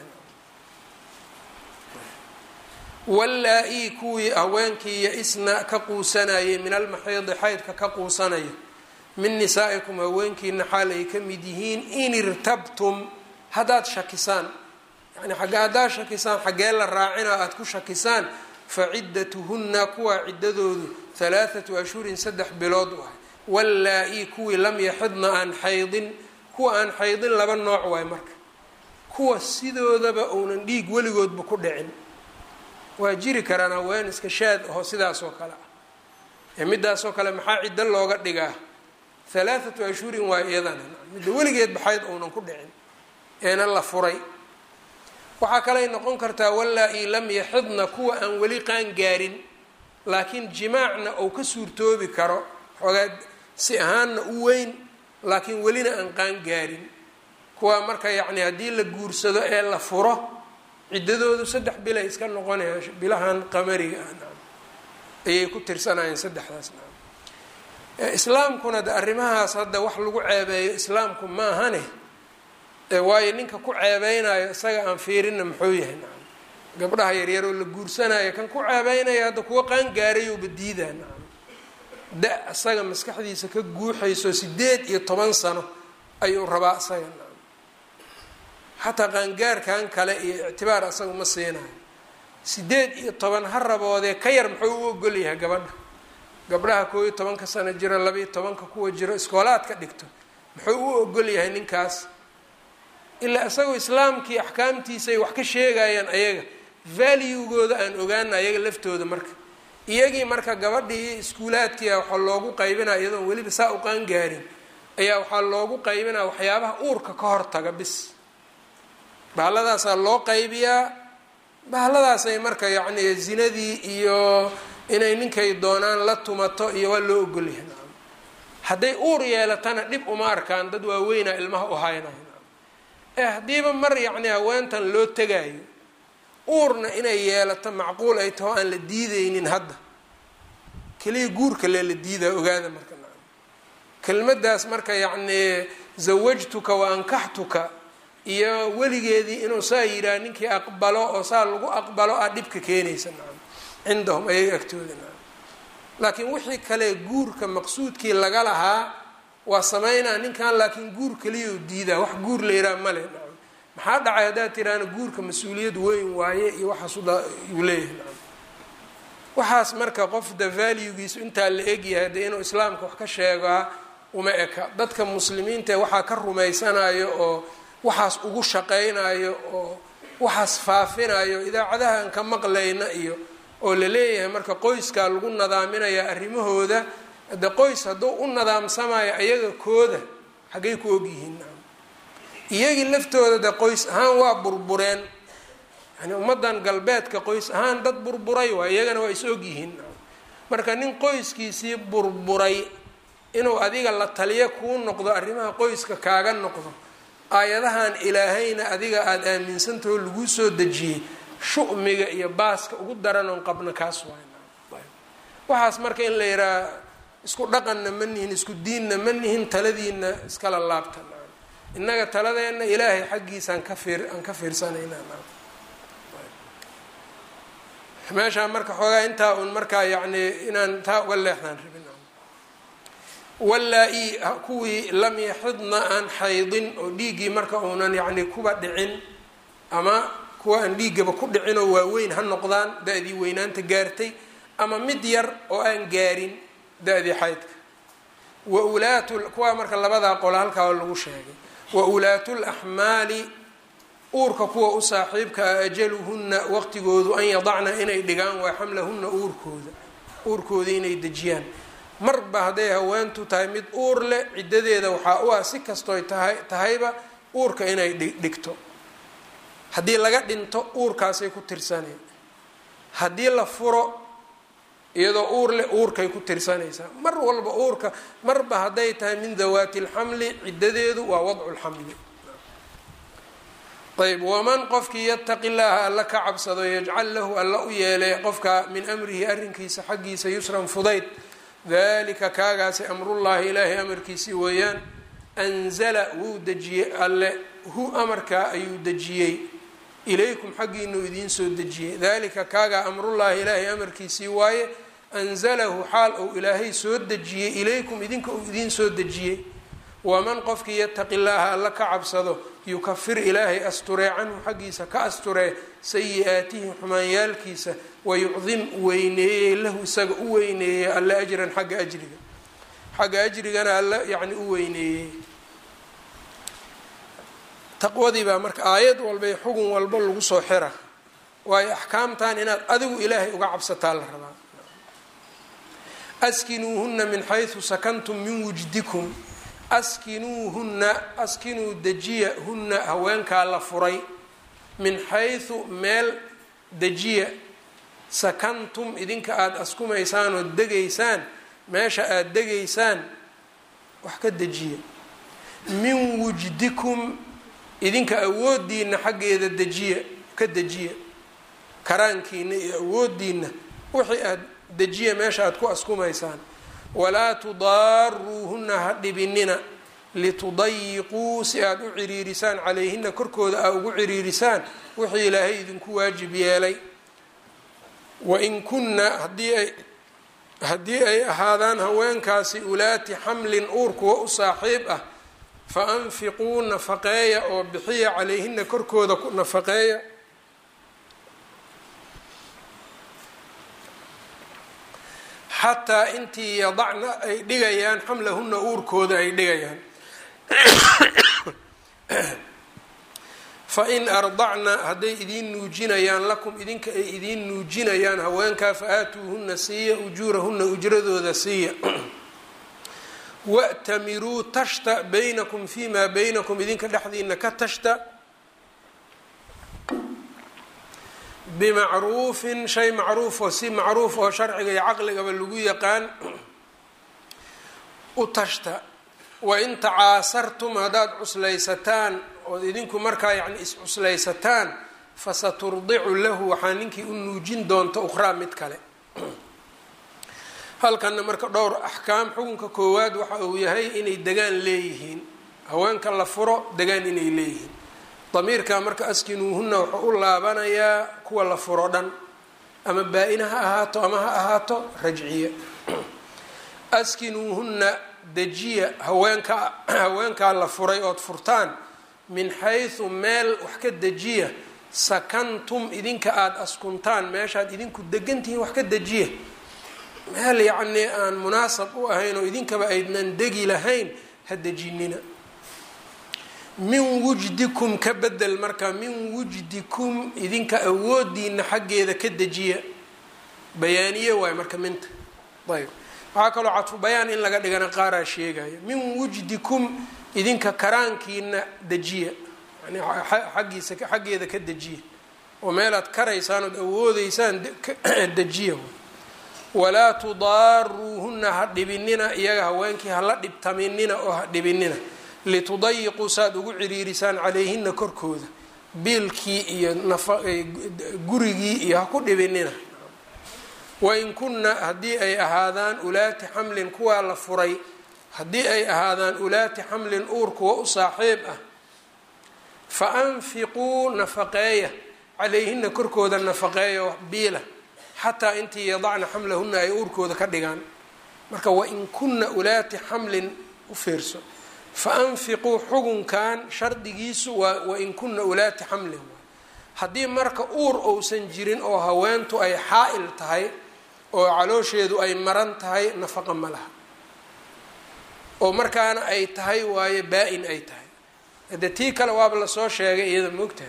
wallaa-ii kuwii haweenkii ya-isna ka quusanayay min almaxiidi xaydka ka quusanaya min nisaa'ikum haweenkiina xaal ay ka mid yihiin in irtabtum haddaad shakisaan yani xagga haddaad shakisaan xaggee la raacina aada ku shakisaan fa ciddatuhunna kuwaa ciddadoodu halaathatu ashhurin saddex bilood u ahay wallaa-ii kuwii lam yaxidna aan xaydin kuwa aan xaydin laba nooc waay marka kuwa sidoodaba uunan dhiig weligoodba ku dhicin waa jiri karaan haween iska shaad aho sidaasoo kale ah ee midaasoo kale maxaa ciddo looga dhigaa halaathatu ashhurin waa iyadana midda weligeedba xayd uunan ku dhicin eena la furay waxaa kaley noqon kartaa wallaa-ii lam yaxidna kuwa aan weli qaan gaarin laakiin jimaacna uu ka suurtoobi karo xoogaa si ahaanna u weyn laakiin welina aan qaan gaarin kuwa marka yacni haddii la guursado ee la furo ciddadoodu saddex bilay iska noqonaya bilahan qamariga ah nacam ayay ku tirsanayeen saddexdaas nacam islaamkuna de arrimahaas hadda wax lagu ceebeeyo islaamku ma ahane waayo ninka ku ceebeynayo isaga aan fiirinna muxuu yahay nacam gabdhaha yaryaroo la guursanayo kan ku ceebeynaya hadda kuwa qaan gaarayouba diidaa nacam da isaga maskaxdiisa ka guuxayso sideed iyo toban sano ayuu rabaa isaga nacam xataa qaangaarkan kale iyo ictibaar asaga ma siinayo sideed iyo toban ha raboodee ka yar muxuu u ogol yahay gabadha gabdhaha koo iyo tobanka sano jiro labaiyo tobanka kuwa jiro iskoolaad ka dhigto muxuu u ogol yahay ninkaas ilaa isagoo islaamkii axkaamtiisay wax ka sheegayaan ayaga valuegooda aan ogaana ayaga laftooda marka iyagii marka gabadhii iskuulaadkiia waxaa loogu qaybinaya iyadoon weliba saa u qaan gaarin ayaa waxaa loogu qaybinaya waxyaabaha uurka ka hortaga bis bahalladaasaa loo qaybiyaa bahaladaasay marka yacni zinadii iyo inay ninkay doonaan la tumato iyo waa loo ogolyahay nacam hadday uur yeelatana dhib uma arkaan dad waaweynaa ilmaha u haynayo nacam ee haddiiba mar yacni haweentan loo tegaayo uurna inay yeelato macquul ay taho aan la diideynin hadda keliya guurka lee la diidaa ogaada marka nacam kelmaddaas marka yacni zawajtuka wa ankaxtuka iyo weligeedii inuu saa yidhaah ninkii aqbalo oo saa lagu aqbalo ah dhibka keenaysa nacam cindahum ayaga agtooda nacam laakiin wixii kale guurka maqsuudkii laga lahaa waa sameynaa ninkan laakiin guur keliyau diidaa wax guur la yidhaha male nacam maxaa dhacay haddaad tiraana guurka mas-uuliyad weyn waaye iyo waxaas uu leeyahay nacam waxaas marka qof da valuegiisu intaa la egyahay dee inuu islaamka wax ka sheegaa uma eka dadka muslimiintae waxaa ka rumaysanayo oo waxaas ugu shaqaynayo oo waxaas faafinayo idaacadahan ka maqlayna iyo oo la leeyahay marka qoyskaa lagu nadaaminaya arrimahooda de qoys hadduu u nadaamsamayo ayaga kooda xaggay ku ogyihiin nacam iyagii laftooda de qoys ahaan waa burbureen yani ummaddan galbeedka qoys ahaan dad burburay waa iyagana waa is ogyihiin nacam marka nin qoyskiisii burburay inuu adiga la taliyo kuu noqdo arrimaha qoyska kaaga noqdo aayadahan ilaahayna adiga aada aaminsantaho laguu soo dejiyey shu'miga iyo baaska ugu daran oon qabna kaas waay waxaas marka in la yidhaha isku dhaqanna ma nihin isku diinna ma nihin taladiina iskala laabta nacam innaga taladeenna ilaahay xaggiisaan ka fiir aan ka fiirsanayna nacam meeshaa marka xoogaa intaa un markaa yacni inaan taa uga leexdaan rabin wallaa-ii kuwii lam yaxidna aan xaydin oo dhiiggii marka uunan yacni kuba dhicin ama kuwa aan dhiiggaba ku dhicinoo waaweyn ha noqdaan da-dii weynaanta gaartay ama mid yar oo aan gaarin da-dii xaydka wa ulaatu kuwaa marka labadaa qolo halkaa lagu sheegay wa ulaatu laxmaali uurka kuwa u saaxiibka ah ajaluhunna waqtigoodu an yadacna inay dhigaan waa xamlahunna uurkooda uurkooda inay dejiyaan marba hadday haweentu tahay mid uur leh ciddadeeda waxaa u ah si kastooy tahay tahayba uurka inay dhigto haddii laga dhinto uurkaasay ku tirsaneen haddii la furo iyadoo uur leh uurkay ku tirsanaysaa mar walba uurka marba hadday tahay min dawaati lxamli ciddadeedu waa wadcu lxamli ayb waman qofkii yataqi llaaha alla ka cabsado yajcal lahu alla u yeelay qofka min amrihi arrinkiisa xaggiisa yusran fudayd dalika kaagaasi amrullaahi ilaahay amarkiisii weeyaan anzala wuu dejiyey alle hu amarkaa ayuu dejiyey ilaykum xaggiinuu idiin soo dejiyey dalika kaagaa amrullaahi ilaahay amarkiisii waaye anzalahu xaal uu ilaahay soo dejiyey ilaykum idinka uu idiin soo dejiyey waman qofkii yataqi llaaha alla ka cabsado yukafir ilaahay asturee canhu xaggiisa ka asturee sayi-aatihi xumaanyaalkiisa wayucdim weyneeyey lahu isaga u weyneeyey alla ajran xagga ajriga xagga ajrigana alla yacni u weyneeyey taqwadii baa marka aayad walba iyo xugun walba lagu soo xira waayo axkaamtan inaad adigu ilaahay uga cabsataa la rabaa askinuuhuna min xaysu sakantum min wujdikum askinuuhunna askinuu dejiya hunna haweenkaa la furay min xaysu meel dejiya sakantum idinka aada askumaysaan oo degaysaan meesha aada degaysaan wax ka dejiya min wujdikum idinka awoodiina xaggeeda dejiya ka dejiya karaankiina iyo awoodiina wixii aada dejiya meesha aada ku askumaysaan walaa tudaaruuhunna ha dhibinina litudayiquu si aada u ciriirisaan calayhina korkooda aa ugu ciriirisaan wixii ilaahay idinku waajib yeelay wain kunna haddii ay haddii ay ahaadaan haweenkaasi ulaati xamlin uur kuwa u saaxiib ah fa anfiquu nafaqeeya oo bixiya calayhina korkooda ku nafaqeeya xataa intii yadacna ay dhigayaan xamlahuna uurkooda ay dhigayaan fain ardacna hadday idiin nuujinayaan lakum idinka ay idiin nuujinayaan haweenkaa fa aatuuhuna siiya ujuurahuna ujradooda siiya wa'tamiruu tashta baynakum fimaa baynakum idinka dhexdiina ka tashta bimacruufin shay macruuf oo si macruuf oo sharciga iyo caqligaba lagu yaqaan u tashta wain tacaasartum haddaad cuslaysataan ood idinku markaa yacni is-cuslaysataan fasaturdicu lahu waxaa ninkii u nuujin doonta ukhraa mid kale halkanna marka dhowr axkaam xukunka koowaad waxa uu yahay inay degaan leeyihiin haweenka la furo degaan inay leeyihiin damiirka marka askinuuhunna wuxuu u laabanayaa kuwa la furo dhan ama baa-ina ha ahaato ama ha ahaato rajciya askinuuhunna dejiya haweenka haweenkaa la furay ood furtaan min xaysu meel wax ka dejiya sakantum idinka aada askuntaan meeshaad idinku degantihiin wax ka dejiya meel yacnii aan munaasab u ahayn oo idinkaba aydnan degi lahayn ha dejinina min wujdikum ka bedel marka min wujdikum idinka awoodiina xaggeeda ka dejiya bayaaniye waayo marka minta ayb waxaa kaloo cadfu bayaan in laga dhigana qaaraa sheegaya min wujdikum idinka karaankiina dejiya yani xaggiisa xaggeeda ka dejiya oo meelaad karaysaan ood awoodeysaan dejiya walaa tudaaruuhunna ha dhibinina iyaga haweenkii hala dhibtaminina oo ha dhibinina litudayiquu saaad ugu ciriirisaan calayhina korkooda biilkii iyo gurigii iyo ha ku dhibinina wain kunna haddii ay ahaadaan ulaati xamlin kuwaa la furay haddii ay ahaadaan ulaati xamlin uur kuwa u saaxiib ah fa anfiquu nafaqeeya calayhina korkooda nafaqeeya biila xataa intii yadacna xamlahuna ay uurkooda ka dhigaan marka wain kunna ulaati xamlin u fiirso fa anfiquu xugunkan shardigiisu waa wain kunna ulaati xamlin haddii marka uur uusan jirin oo haweentu ay xaa-il tahay oo caloosheedu ay maran tahay nafaqa ma laha oo markaana ay tahay waayo baa-in ay tahay hadee tii kale waaba lasoo sheegay iyada moogtahay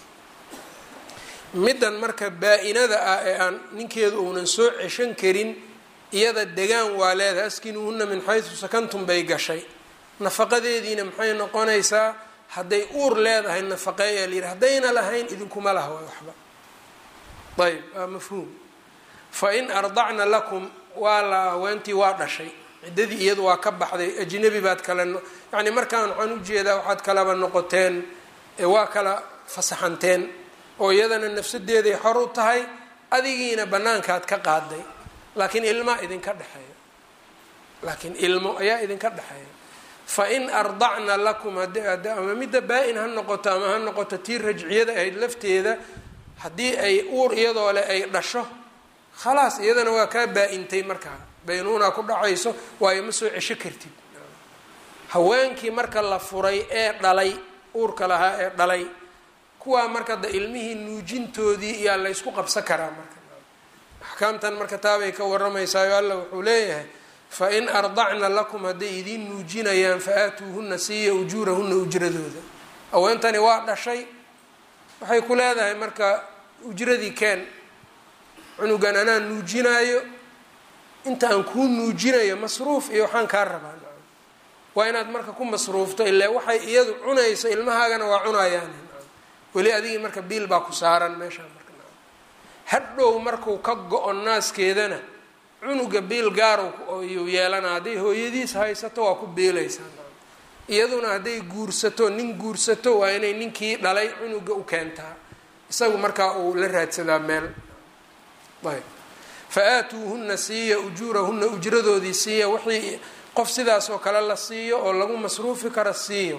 middan marka baa-inada ah ee aan ninkeedu uunan soo ceshan karin iyada degaan waa leedahay askinuuhuna min xaysu sakantum bay gashay nafaqadeediina maxay noqonaysaa hadday uur leedahay nafaqeeyaa la yidhi haddayna lahayn idinkuma laha waa waxba ayb waa mafhuum fa in ardacna lakum waa la haweentii waa dhashay ciddadii iyadu waa ka baxday ajnabi baad kale yacni markaan waxaan ujeedaa waxaad kalaba noqoteen waa kala fasaxanteen oo iyadana nafsadeeday xor u tahay adigiina banaankaad ka qaaday laakiin ilmaa idinka dhexeeya laakiin ilmo ayaa idinka dhexeeya fa in ardacna lakum ama midda baa-in ha noqoto ama ha noqoto tii rajciyada ahayd lafteeda haddii ay uur iyadoo leh ay dhasho khalaas iyadana waa kaa baa-intay markaa baynuunaa ku dhacayso waayo ma soo cesho kartid haweenkii marka la furay ee dhalay uurka lahaa ee dhalay kuwaa marka da ilmihii nuujintoodii iyaa laysku qabsan karaa marka axkaamtan marka taabay ka waramaysaao alla wuxuu leeyahay fa in ardacna lakum hadday idiin nuujinayaan fa aatuuhuna siiya ujuurahuna ujradooda haweentani waa dhashay waxay ku leedahay marka ujradii keen cunugan anaa nuujinaayo inta aan kuu nuujinayo masruuf iyo waxaan kaa rabaa waa inaad marka ku masruufto ilaa waxay iyadu cunayso ilmahaagana waa cunayaan weli adigii marka biil baa ku saaran meeshaa marka hadhow markuu ka go-o naaskeedana cunuga biil gaarow yuu yeelana hadday hooyadiis haysato waa ku biilaysaa iyaduna hadday guursato nin guursato waa inay ninkii dhalay cunuga u keentaa isagu markaa uu la raadsadaa meel ayb fa aatuuhuna siiya ujuurahuna ujradoodii siiya wixii qof sidaas oo kale la siiyo oo lagu masruufi kara siiya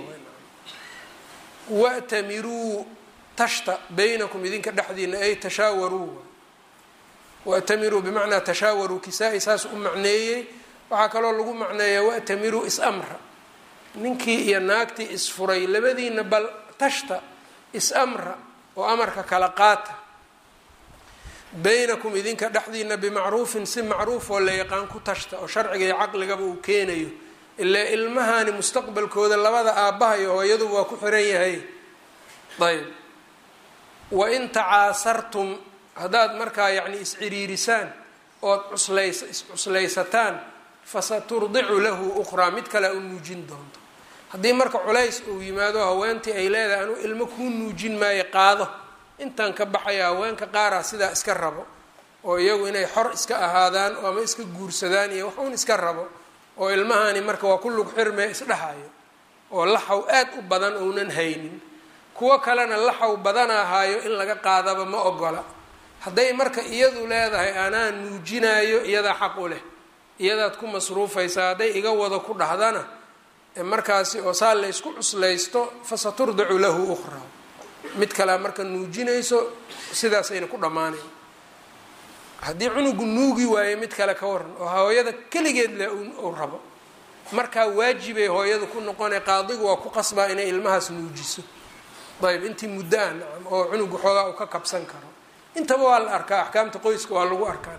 watamiruu tashta baynakum idinka dhexdiina ay tashaawaruu watamiruu bimacnaa tashaawaruu kisaa-i saas u macneeyey waxaa kaloo lagu macneeyaa watamiruu is-amra ninkii iyo naagtii isfuray labadiina bal tashta is-amra oo amarka kala qaata baynakum idinka dhexdiina bimacruufin si macruuf oo la yaqaan ku tashta oo sharciga iyo caqligaba uu keenayo ilaa ilmahani mustaqbalkooda labada aabbaha iyo hooyaduba waa ku xiran yahay ayb wain tacaasartum haddaad markaa yacni isciriirisaan ood cuslays iscuslaysataan fasaturdicu lahu ukhraa mid kale u nuujin doonto haddii marka culays uu yimaado haweentii ay leedahay anuu ilmo kuu nuujin maayo qaado intaan ka baxaya haweenka qaaraa sidaa iska rabo oo iyagu inay xor iska ahaadaan ama iska guursadaan iyo wax uun iska rabo oo ilmahani marka waa ku lug xirmee isdhexayo oo laxaw aad u badan ounan haynin kuwo kalena laxaw badanahaayo in laga qaadaba ma ogola hadday marka iyadu leedahay anaa nuujinaayo iyadaa xaq u leh iyadaad ku masruufaysaa hadday iga wado ku dhahdana markaasi oo saa laysku cuslaysto fasaturdicu lahu ukhraa mid kalea marka nuujinayso sidaasayna ku dhammaanayn haddii cunugu nuugi waayo mid kale ka waran oo hooyada keligeed le uu rabo markaa waajibay hooyada ku noqonay qaadigu waa ku qasbaa inay ilmahaas nuujiso ayb intii muddo ah nacam oo cunugu xoogaa uu ka kabsan karo intaba waa la arkaa axkaamta qoyska waa lagu arkaa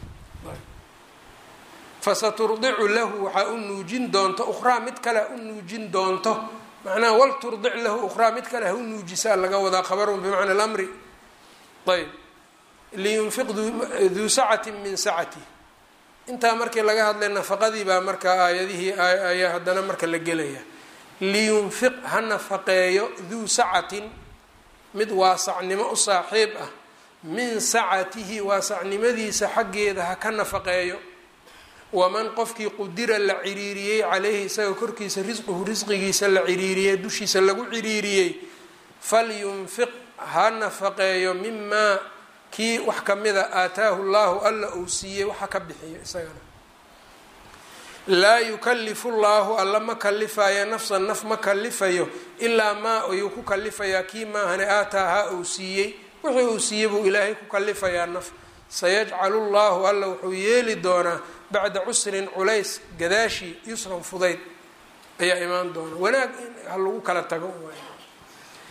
fasaturdicu lahu waxaa u nuujin doonto ukhraa mid kale u nuujin doonto macnaha wal turdic lahu ukhraa mid kale ha u nuujisaa laga wadaa khabarun bimacna alamri ayb liyunfiq duu sacati min sacati intaa markii laga hadlay nafaqadii baa markaa aayadihii ayaa haddana marka la gelaya liyunfiq ha nafaqeeyo duu sacatin mid waasacnimo u saaxiib ah min sacatihi waasacnimadiisa xaggeeda ha ka nafaqeeyo waman qofkii qudira la ciriiriyey caleyhi isaga korkiisa risquhu risqigiisa la ciriiriyey dushiisa lagu ciriiriyey falyunfiq ha nafaqeeyo mimaa kii wax kamida aataahu llahu alla uu siiyey waxa ka bixiyo isagana laa yukalifu llahu alla ma kalifayo nafsan naf ma kalifayo ilaa maa ayuu ku kalifayaa kii maahane aataaha uu siiyey wixii uu siiyey buu ilaahay ku kalifayaa naf sayajcalu llahu alla wuxuu yeeli doonaa bacda cusrin culays gadaashii yusran fudayd ayaa imaan doona wanaag ha lagu kala tago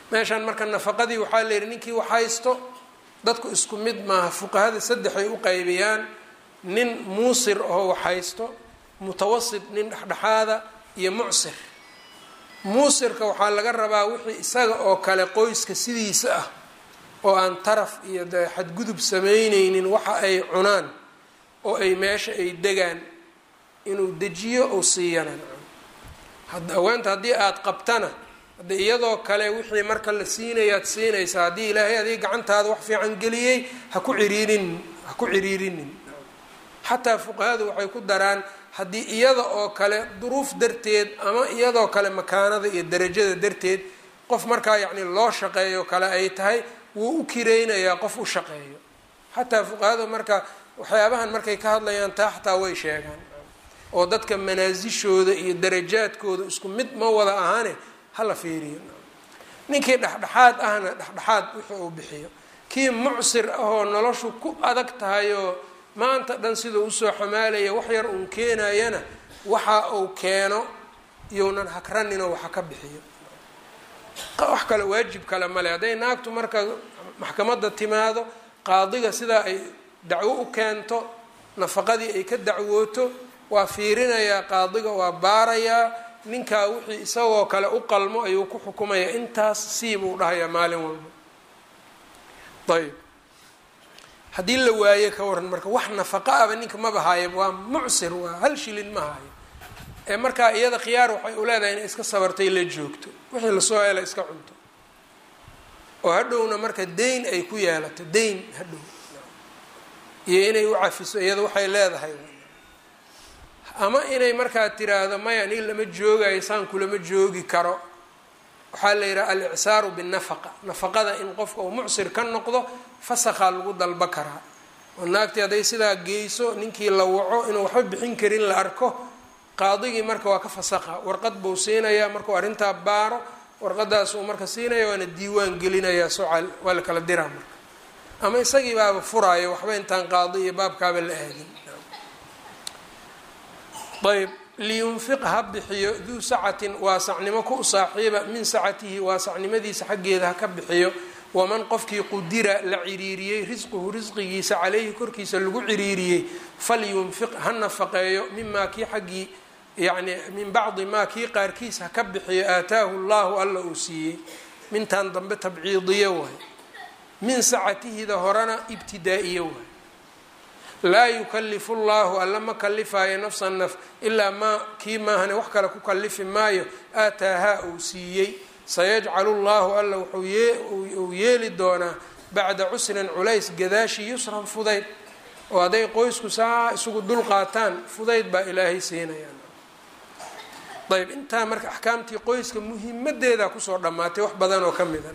meeshaan marka nafaqadii waxaa la yidhi ninkii wax haysto dadku isku mid maaha fuqahada saddexay u qaybiyaan nin muusir oo wax haysto mutawasit nin dhexdhexaada iyo mucsir muusirka waxaa laga rabaa wixii isaga oo kale qoyska sidiisa ah oo aan taraf iyo de xadgudub sameyneynin waxa ay cunaan oo ay meesha ay degaan inuu dejiyo ou siiyana haweenta haddii aada qabtana hadde iyadoo kale wixii marka la siinayaad siinaysaa haddii ilaahay adiga gacantaada wax fiican geliyey ha ku ciriirinin ha ku ciriirinin xataa fuqahadu waxay ku daraan haddii iyada oo kale duruuf darteed ama iyadoo kale makaanada iyo darajada darteed qof markaa yacni loo shaqeeyo kale ay tahay wuu u kireynayaa qof u shaqeeyo xataa fuqahadu marka waxyaabahan markay ka hadlayaan taa xataa way sheegaan oo dadka manaasishooda iyo darajaadkooda isku mid ma wada ahaane hala fiiriyo ninkii dhexdhexaad ahna dhexdhexaad wixii uu bixiyo kii mucsir ahoo noloshu ku adag tahay oo maanta dhan siduu usoo xamaalaya wax yar uun keenayana waxa uu keeno iyounan hagraninoo waxa ka bixiyo wax kale waajib kale male hadday naagtu marka maxkamadda timaado qaadiga sidaa ay dacwo u keento nafaqadii ay ka dacwooto waa fiirinayaa qaadiga waa baarayaa ninkaa wixii isagoo kale u qalmo ayuu ku xukumayaa intaas sii buu dhahayaa maalin walba ayb haddii la waaye ka waran marka wax nafaqa aba ninka maba haaya waa mucsir waa hal shilin ma hayo ee markaa iyada khiyaar waxay u leedahay inay iska sabartay la joogto wixii lasoo hela iska cunto oo hadhowna marka dayn ay ku yeelato dayn hadhow iyo inay u cafiso iyada waxay leedahay ama inay markaa tiraahdo maya nin lama joogayo saan kulama joogi karo waxaa la yidhaha al-icsaaru binnafaqa nafaqada in qofka uu mucsir ka noqdo fasakhaa lagu dalba karaa oo naagtii hadday sidaa geyso ninkii la waco inuu waxba bixin karin la arko qaadigii marka waa ka fasakha warqad buu siinayaa markuu arrintaa baaro warqadaas uu marka siinaya waana diiwaan gelinayaa socal waa la kala diraa marka ama isagii baaba furaayo waxba intaan qaadi iyo baabkaaba la aadin ayb liyunfiq ha bixiyo duu sacatin waasacnimo ku saaxiiba min sacatihi waasacnimadiisa xaggeeda ha ka bixiyo waman qofkii qudira la ciriiriyey risquhu risqigiisa caleyhi korkiisa lagu ciriiriyey falyunfiq ha nafaqeeyo mimaa kii xaggii yacni min bacdi maa kii qaarkiis ha ka bixiyo aataahu llahu alla uu siiyey mintan dambe tabciidiyo waay min sacatihida horena ibtidaa-iyo waay laa yukalifu llahu alla ma kalifaayo nafsan naf ilaa maa kii maahane wax kale ku kalifi maayo aataahaa uu siiyey sayajcalu llahu alla wuxuu yeeli doonaa bacda cusrin culays gadaashi yusran fudayd oo hadday qoysku saa isugu dul qaataan fudayd baa ilaahay siinayaan ayb intaa marka axkaamtii qoyska muhimadeeda kusoo dhammaatay wax badan oo ka mida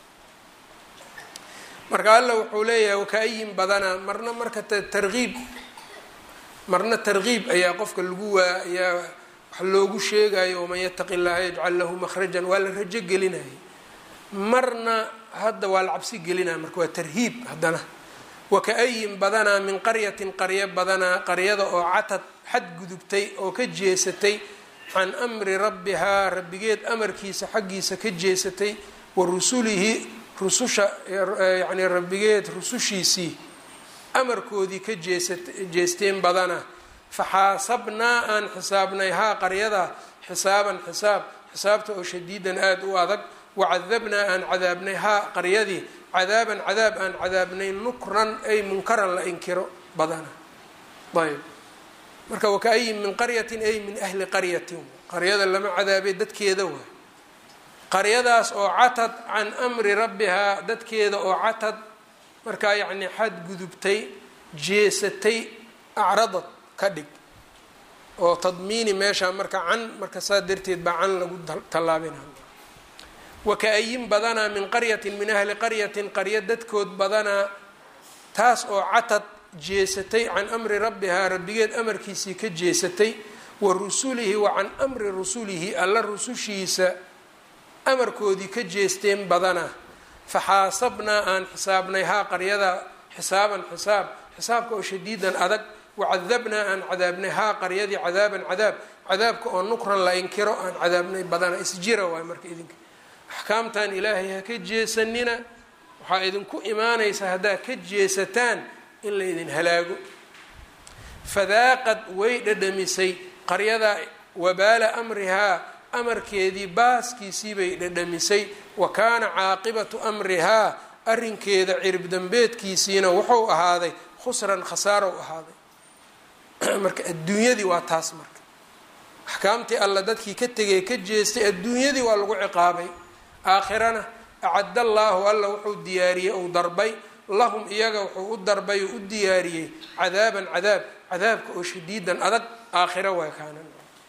marka alla wuxuu leeyahay wakaayin badanaa marna marka tarkiib marna tarkiib ayaa qofka lagu waa ayaa wax loogu sheegayo waman yataqi llaha yajcal lahu makhrajan waa la rajo gelinaya marna hadda waa la cabsi gelinaya marka waa tarhiib haddana wakaayin badanaa min qaryatin qaryo badanaa qaryada oo catad xadgudubtay oo ka jeesatay can amri rabbihaa rabbigeed amarkiisa xaggiisa ka jeesatay wa rusulihi rususha yacni rabbigeed rusushiisii amarkoodii ka jeesa jeesteen badana faxaasabnaa aan xisaabnay haa qaryadaa xisaaban xisaab xisaabta oo shadiidan aada u adag wacadabnaa aan cadaabnay haa qaryadii cadaaban cadaab aan cadaabnay nukran ay munkaran la inkiro badana ayb marka wakaayin min qaryatin ay min ahli qaryatin qaryada lama cadaabay dadkeeda waay qaryadaas oo catad can amri rabbihaa dadkeeda oo catad markaa yacni xadgudubtay jeesatay acradad ka dhig oo tadmiini meeshaa marka can marka saa darteed baa can lagu tallaabina wakaayin badanaa min qaryatin min ahli qaryatin qaryo dadkood badanaa taas oo catad jeesatay can amri rabbihaa rabbigeed amarkiisii ka jeesatay wa rusulihi wa can amri rusulihi alla rusushiisa amarkoodii ka jeesteen badana faxaasabnaa aan xisaabnay haa qaryada xisaaban xisaab xisaabka oo shadiidan adag wacadabnaa aan cadaabnay haa qaryadii cadaaban cadaab cadaabka oo nukran la inkiro aan cadaabnay badana isjira waay marka idinka axkaamtan ilaahay ha ka jeesanina waxaa idinku imaanaysa haddaad ka jeesataan in la ydin halaago fadaaqad way dhadhamisay qaryadaa wabaala amrihaa amarkeedii baaskiisii bay dhadhamisay wa kaana caaqibatu amrihaa arrinkeeda cirib dambeedkiisiina wuxuu ahaaday khusran khasaarow ahaaday marka adduunyadii waa taas marka axkaamtii alla dadkii ka tegay ka jeestay adduunyadii waa lagu ciqaabay aakhirana acadda allaahu alla wuxuu diyaariyey ou darbay lahum iyaga wuxuu u darbay oo u diyaariyey cadaaban cadaab cadaabka oo shadiidan adag aakhiro waa kaanan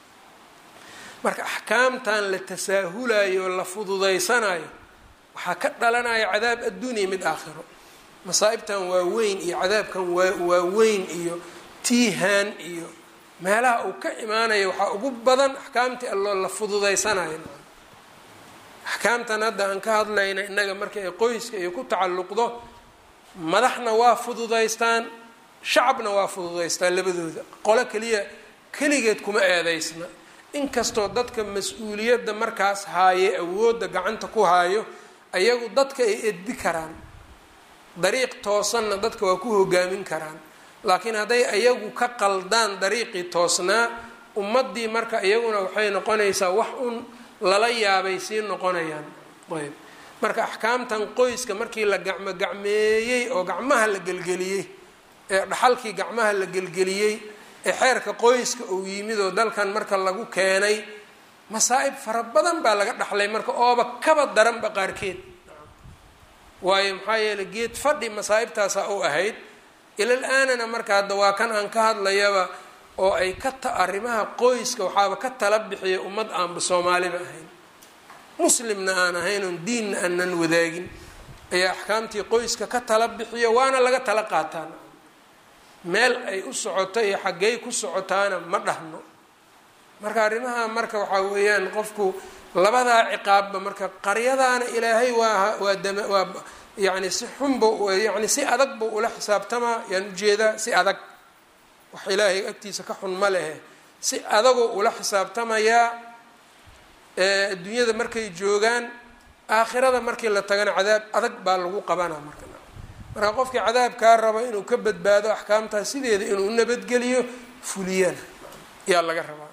marka axkaamtan la tasaahulayo oo la fududaysanayo waxaa ka dhalanaya cadaab adduuniya mid aakhiro masaa'ibtan waa weyn iyo cadaabkan waa waa weyn iyo tiihaan iyo meelaha uu ka imaanayo waxaa ugu badan axkaamtii alloo la fududaysanayo axkaamtan hadda aan ka hadlayna innaga marka ay qoyska iyo ku tacalluqdo madaxna waa fududaystaan shacabna waa fududaystaan labadooda qolo keliya keligeed kuma eedeysna inkastoo dadka mas-uuliyadda markaas haaye awoodda gacanta ku haayo ayagu dadka ay edbi karaan dariiq toosanna dadka waa ku hogaamin karaan laakiin hadday ayagu ka qaldaan dariiqii toosnaa ummaddii marka iyaguna waxay noqonaysaa wax un lala yaabay sii noqonayaan ayb marka axkaamtan qoyska markii la gacmo gacmeeyey oo gacmaha la gelgeliyey ee dhaxalkii gacmaha la gelgeliyey ee xeerka qoyska uu yimid oo dalkan marka lagu keenay masaa'ib fara badan baa laga dhaxlay marka ooba kaba daranba qaarkeed waayo maxaa yeeley geed fadhi masaa'ibtaasaa u ahayd ilal aanana marka hadda waa kan aan ka hadlayaba oo ay ka ta arrimaha qoyska waxaaba ka tala bixiya ummad aanba soomaaliba ahayn muslimna aan ahayn oon diinna aanan wadaagin ayaa axkaamtii qoyska ka tala bixiya waana laga tala qaataan meel ay u socoto iyo xaggey ku socotaana ma dhahno marka arrimaha marka waxaa weeyaan qofku labadaa ciqaabba marka qaryadaana ilaahay waa waa dama waa yacni si xunba yacni si adag buu ula xisaabtamaa yaan ujeedaa si adag wax ilaahay agtiisa ka xun ma lehe si adagoo ula xisaabtamayaa adduunyada markay joogaan aakhirada markii la tagana cadaab adag baa lagu qabanaa marka marka qofkii cadaabkaa rabo inuu ka badbaado axkaamtaas sideeda inuu nabadgeliyo fuliyana yaa laga rabaa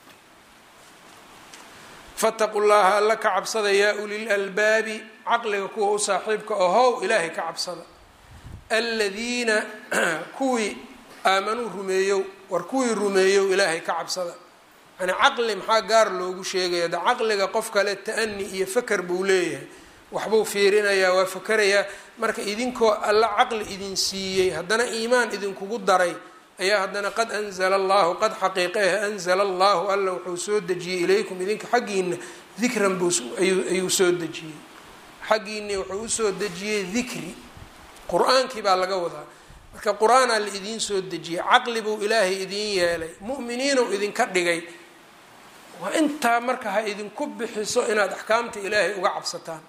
fataqu llaha alla ka cabsada yaa ulil albaabi caqliga kuwa u saaxiibka ohow ilaahay ka cabsada aladiina kuwii aamanuu rumeeyow war kuwii rumeeyow ilaahay ka cabsada yani caqli maxaa gaar loogu sheegaya de caqliga qof kale ta-ani iyo faker buu leeyahay waxbuu fiirinayaa waa fakerayaa marka idinkoo alla caqli idin siiyey haddana iimaan idinkugu daray ayaa haddana qad anzala allahu qad xaqiiqeeh anzala allahu alla wuxuu soo dejiyey ilaykum idinka xaggiina dikran buayuu soo dejiyey xaggiini wuxuu usoo dejiyey dikri qur-aankii baa laga wadaa marka qur-aanaa la idiin soo dejiyey caqli buu ilaahay idiin yeelay mu'miniinuu idinka dhigay waa intaa marka ha idinku bixiso inaad axkaamta ilaahay uga cabsataan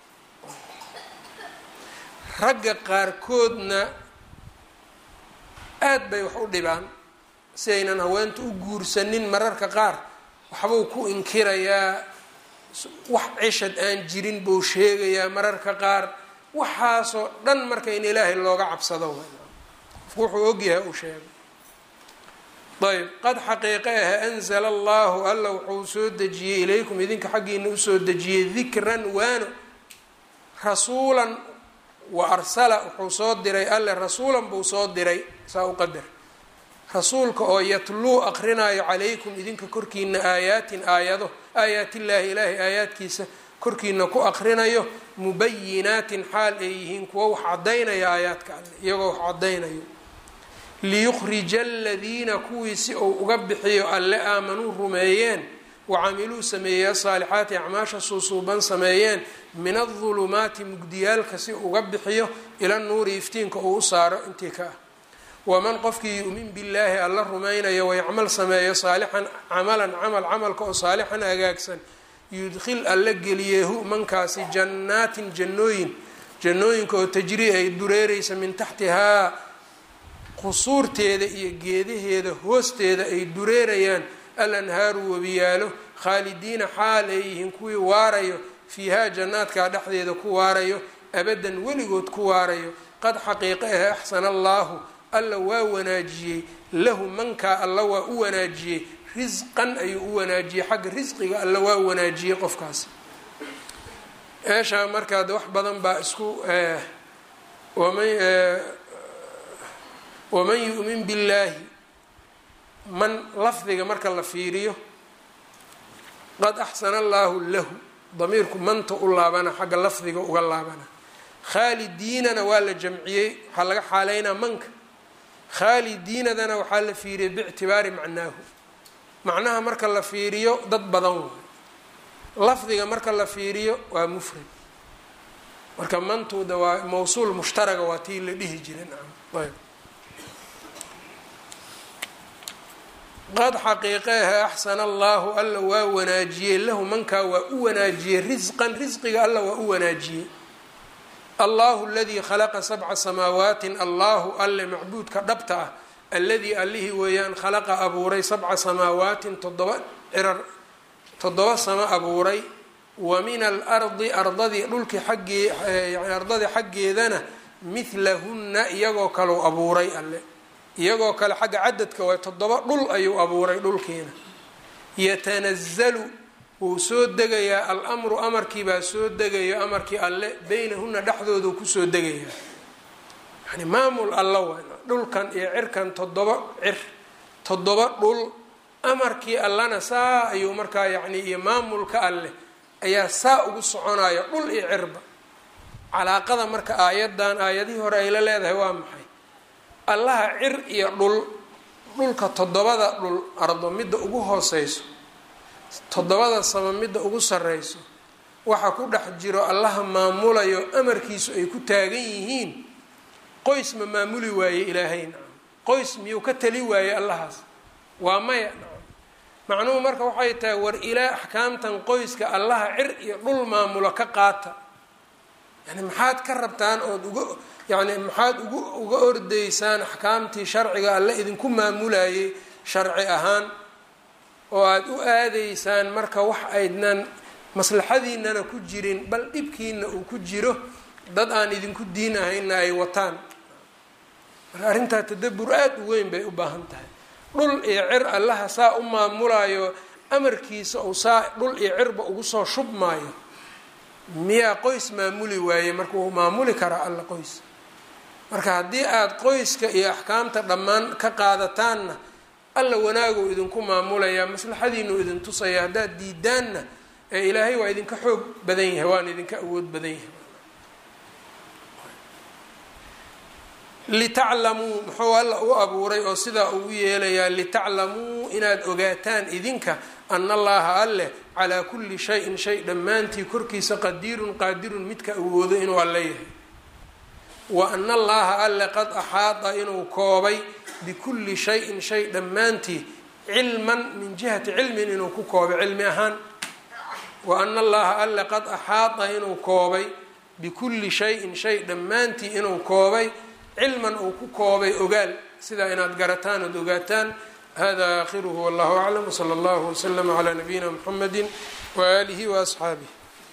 ragga qaarkoodna aad bay wax u dhibaan si aynan haweenta u guursanin mararka qaar waxbuu ku inkirayaa wax cishad aan jirin buu sheegayaa mararka qaar waxaasoo dhan marka in ilaahay looga cabsado qofku wuxuu ogyahay uu sheego ayb qad xaqiiqe ah anzala allahu alla wuxuu soo dejiyey ilaykum idinka xaggiina usoo dejiyey dikran waano rasuulan wa arsala wuxuu soo diray alle rasuulan buu soo diray saa u qadar rasuulka oo yatluu aqrinaayo calaykum idinka korkiina aayaatin aayado aayaatillaahi ilaahay aayaadkiisa korkiina ku aqrinayo mubayinaatin xaal ay yihiin kuwo wax caddaynaya aayaadka alle iyagoo wax caddaynayo liyukhrija aladiina kuwii si uu uga bixiyo alle aamanuu rumeeyeen wacamiluu sameeyey asaalixaati acmaasha suusuuban sameeyeen min adulumaati mugdiyaalka si uga bixiyo ila nuuri iftiinka uu u saaro intii ka ah waman qofkii yu'min billaahi alla rumaynayo wayacmal sameeyo saalixan camalan camal camalka oo saalixan hagaagsan yudkhil alla geliyeehu mankaasi jannaatin jannooyin jannooyinka oo tajrii ay dureereysa min taxtihaa qusuurteeda iyo geedaheeda hoosteeda ay dureerayaan al anhaaru webiyaalo khaalidiina xaal ay yihiin kuwii waarayo fiihaa jannaadkaa dhexdeeda ku waarayo abadan weligood ku waarayo qad xaqiiqa ahe axsana allaahu alla waa wanaajiyey lahu mankaa alla waa u wanaajiyey risqan ayuu u wanaajiyey xagga risqiga alla waa wanaajiyey qofkaas meeshaa markaad wax badan baa isku waman yu'min billaahi man lafdiga marka la fiiriyo qad axsana allaahu lahu damiirku manta u laabana xagga lafdiga uga laabana khaalidiinana waa la jamciyey waxaa laga xaaleynaa manka khaalidiinadana waxaa la fiiriyey biictibaari macnaahu macnaha marka la fiiriyo dad badan waay lafdiga marka la fiiriyo waa mufrad marka mantuuda waa mawsuul mushtaraga waa tii la dhihi jiray nacam ayb qad xaqiiqeeha axsana allaahu alla waa wanaajiyey lahu mankaa waa u wanaajiyey risqan risqiga alla waa u wanaajiyey allahu aladii khalaqa sabca samaawaatin allahu alle macbuudka dhabta ah alladii allihii weeyaan khalaqa abuuray sabca samaawaatin toddoba cirar toddoba samo abuuray wa min alardi ardadii dhulkii xaggee yani ardadii xaggeedana midlahunna iyagoo kaleu abuuray alle iyagoo kale xagga cadadka waay toddoba dhul ayuu abuuray dhulkiina yatanazalu wuu soo degayaa al-amru amarkiibaa soo degayo amarkii alle beynahunna dhexdoodu kusoo degayaa yani maamul alla waay dhulkan iyo cirkan toddoba cir toddoba dhul amarkii allana saa ayuu markaa yacni iyo maamulka alleh ayaa saa ugu soconaya dhul iyo cirba calaaqada marka aayadan aayadihii hore ay la leedahay waa maxay allaha cir iyo dhul dhulka toddobada dhul ardo midda ugu hooseyso toddobada sama midda ugu sarreyso waxa ku dhex jiro allaha maamulayo amarkiisu ay ku taagan yihiin qoys ma maamuli waaye ilaahay nacam qoys miyuu ka tali waaye allahaas waa maya nacam macnuhu marka waxay tahay war ilaa axkaamtan qoyska allaha cir iyo dhul maamulo ka qaata yani maxaad ka rabtaan ood uga yani maxaad ugu uga ordaysaan axkaamtii sharciga alle idinku maamulayay sharci ahaan oo aada u aadaysaan marka wax aydnan maslaxadiinana ku jirin bal dhibkiina uu ku jiro dad aan idinku diin ahayna ay wataan marka arrintaa tadabur aada u weyn bay u baahan tahay dhul iyo cir allaha saa u maamulayo amarkiisa uu saa dhul iyo cirba ugu soo shubmaayo miyaa qoys maamuli waaye marka wuu maamuli karaa alla qoys marka haddii aada qoyska iyo axkaamta dhammaan ka qaadataanna alla wanaaguu idinku maamulayaa maslaxadiinuu idin tusaya haddaad diidaanna ee ilaahay waa idinka xoog badan yahay waana idinka awood badan yahay litaclamuu muxuu alla u abuuray oo sidaa ugu yeelayaa litaclamuu inaad ogaataan idinka ana allaha alleh calaa kulli shayin shay dhammaantii korkiisa qadiirun qaadirun midka awoodo inuu alle yahay wa ana allaha alle qad axaada inuu koobay bikulli shayin shay dhammaantii cilman min jihati cilmin inuu ku koobay cilmi ahaan wa ana allaha alle qad axaada inuu koobay bikulli shayin shay dhammaantii inuu koobay cilman uu ku koobay ogaal sidaa inaad garataan ood ogaataan hada aakhiruhu wallahu aclam wsala allahu waslama calaa nabiyina mxamedi waaalihi waasxaabih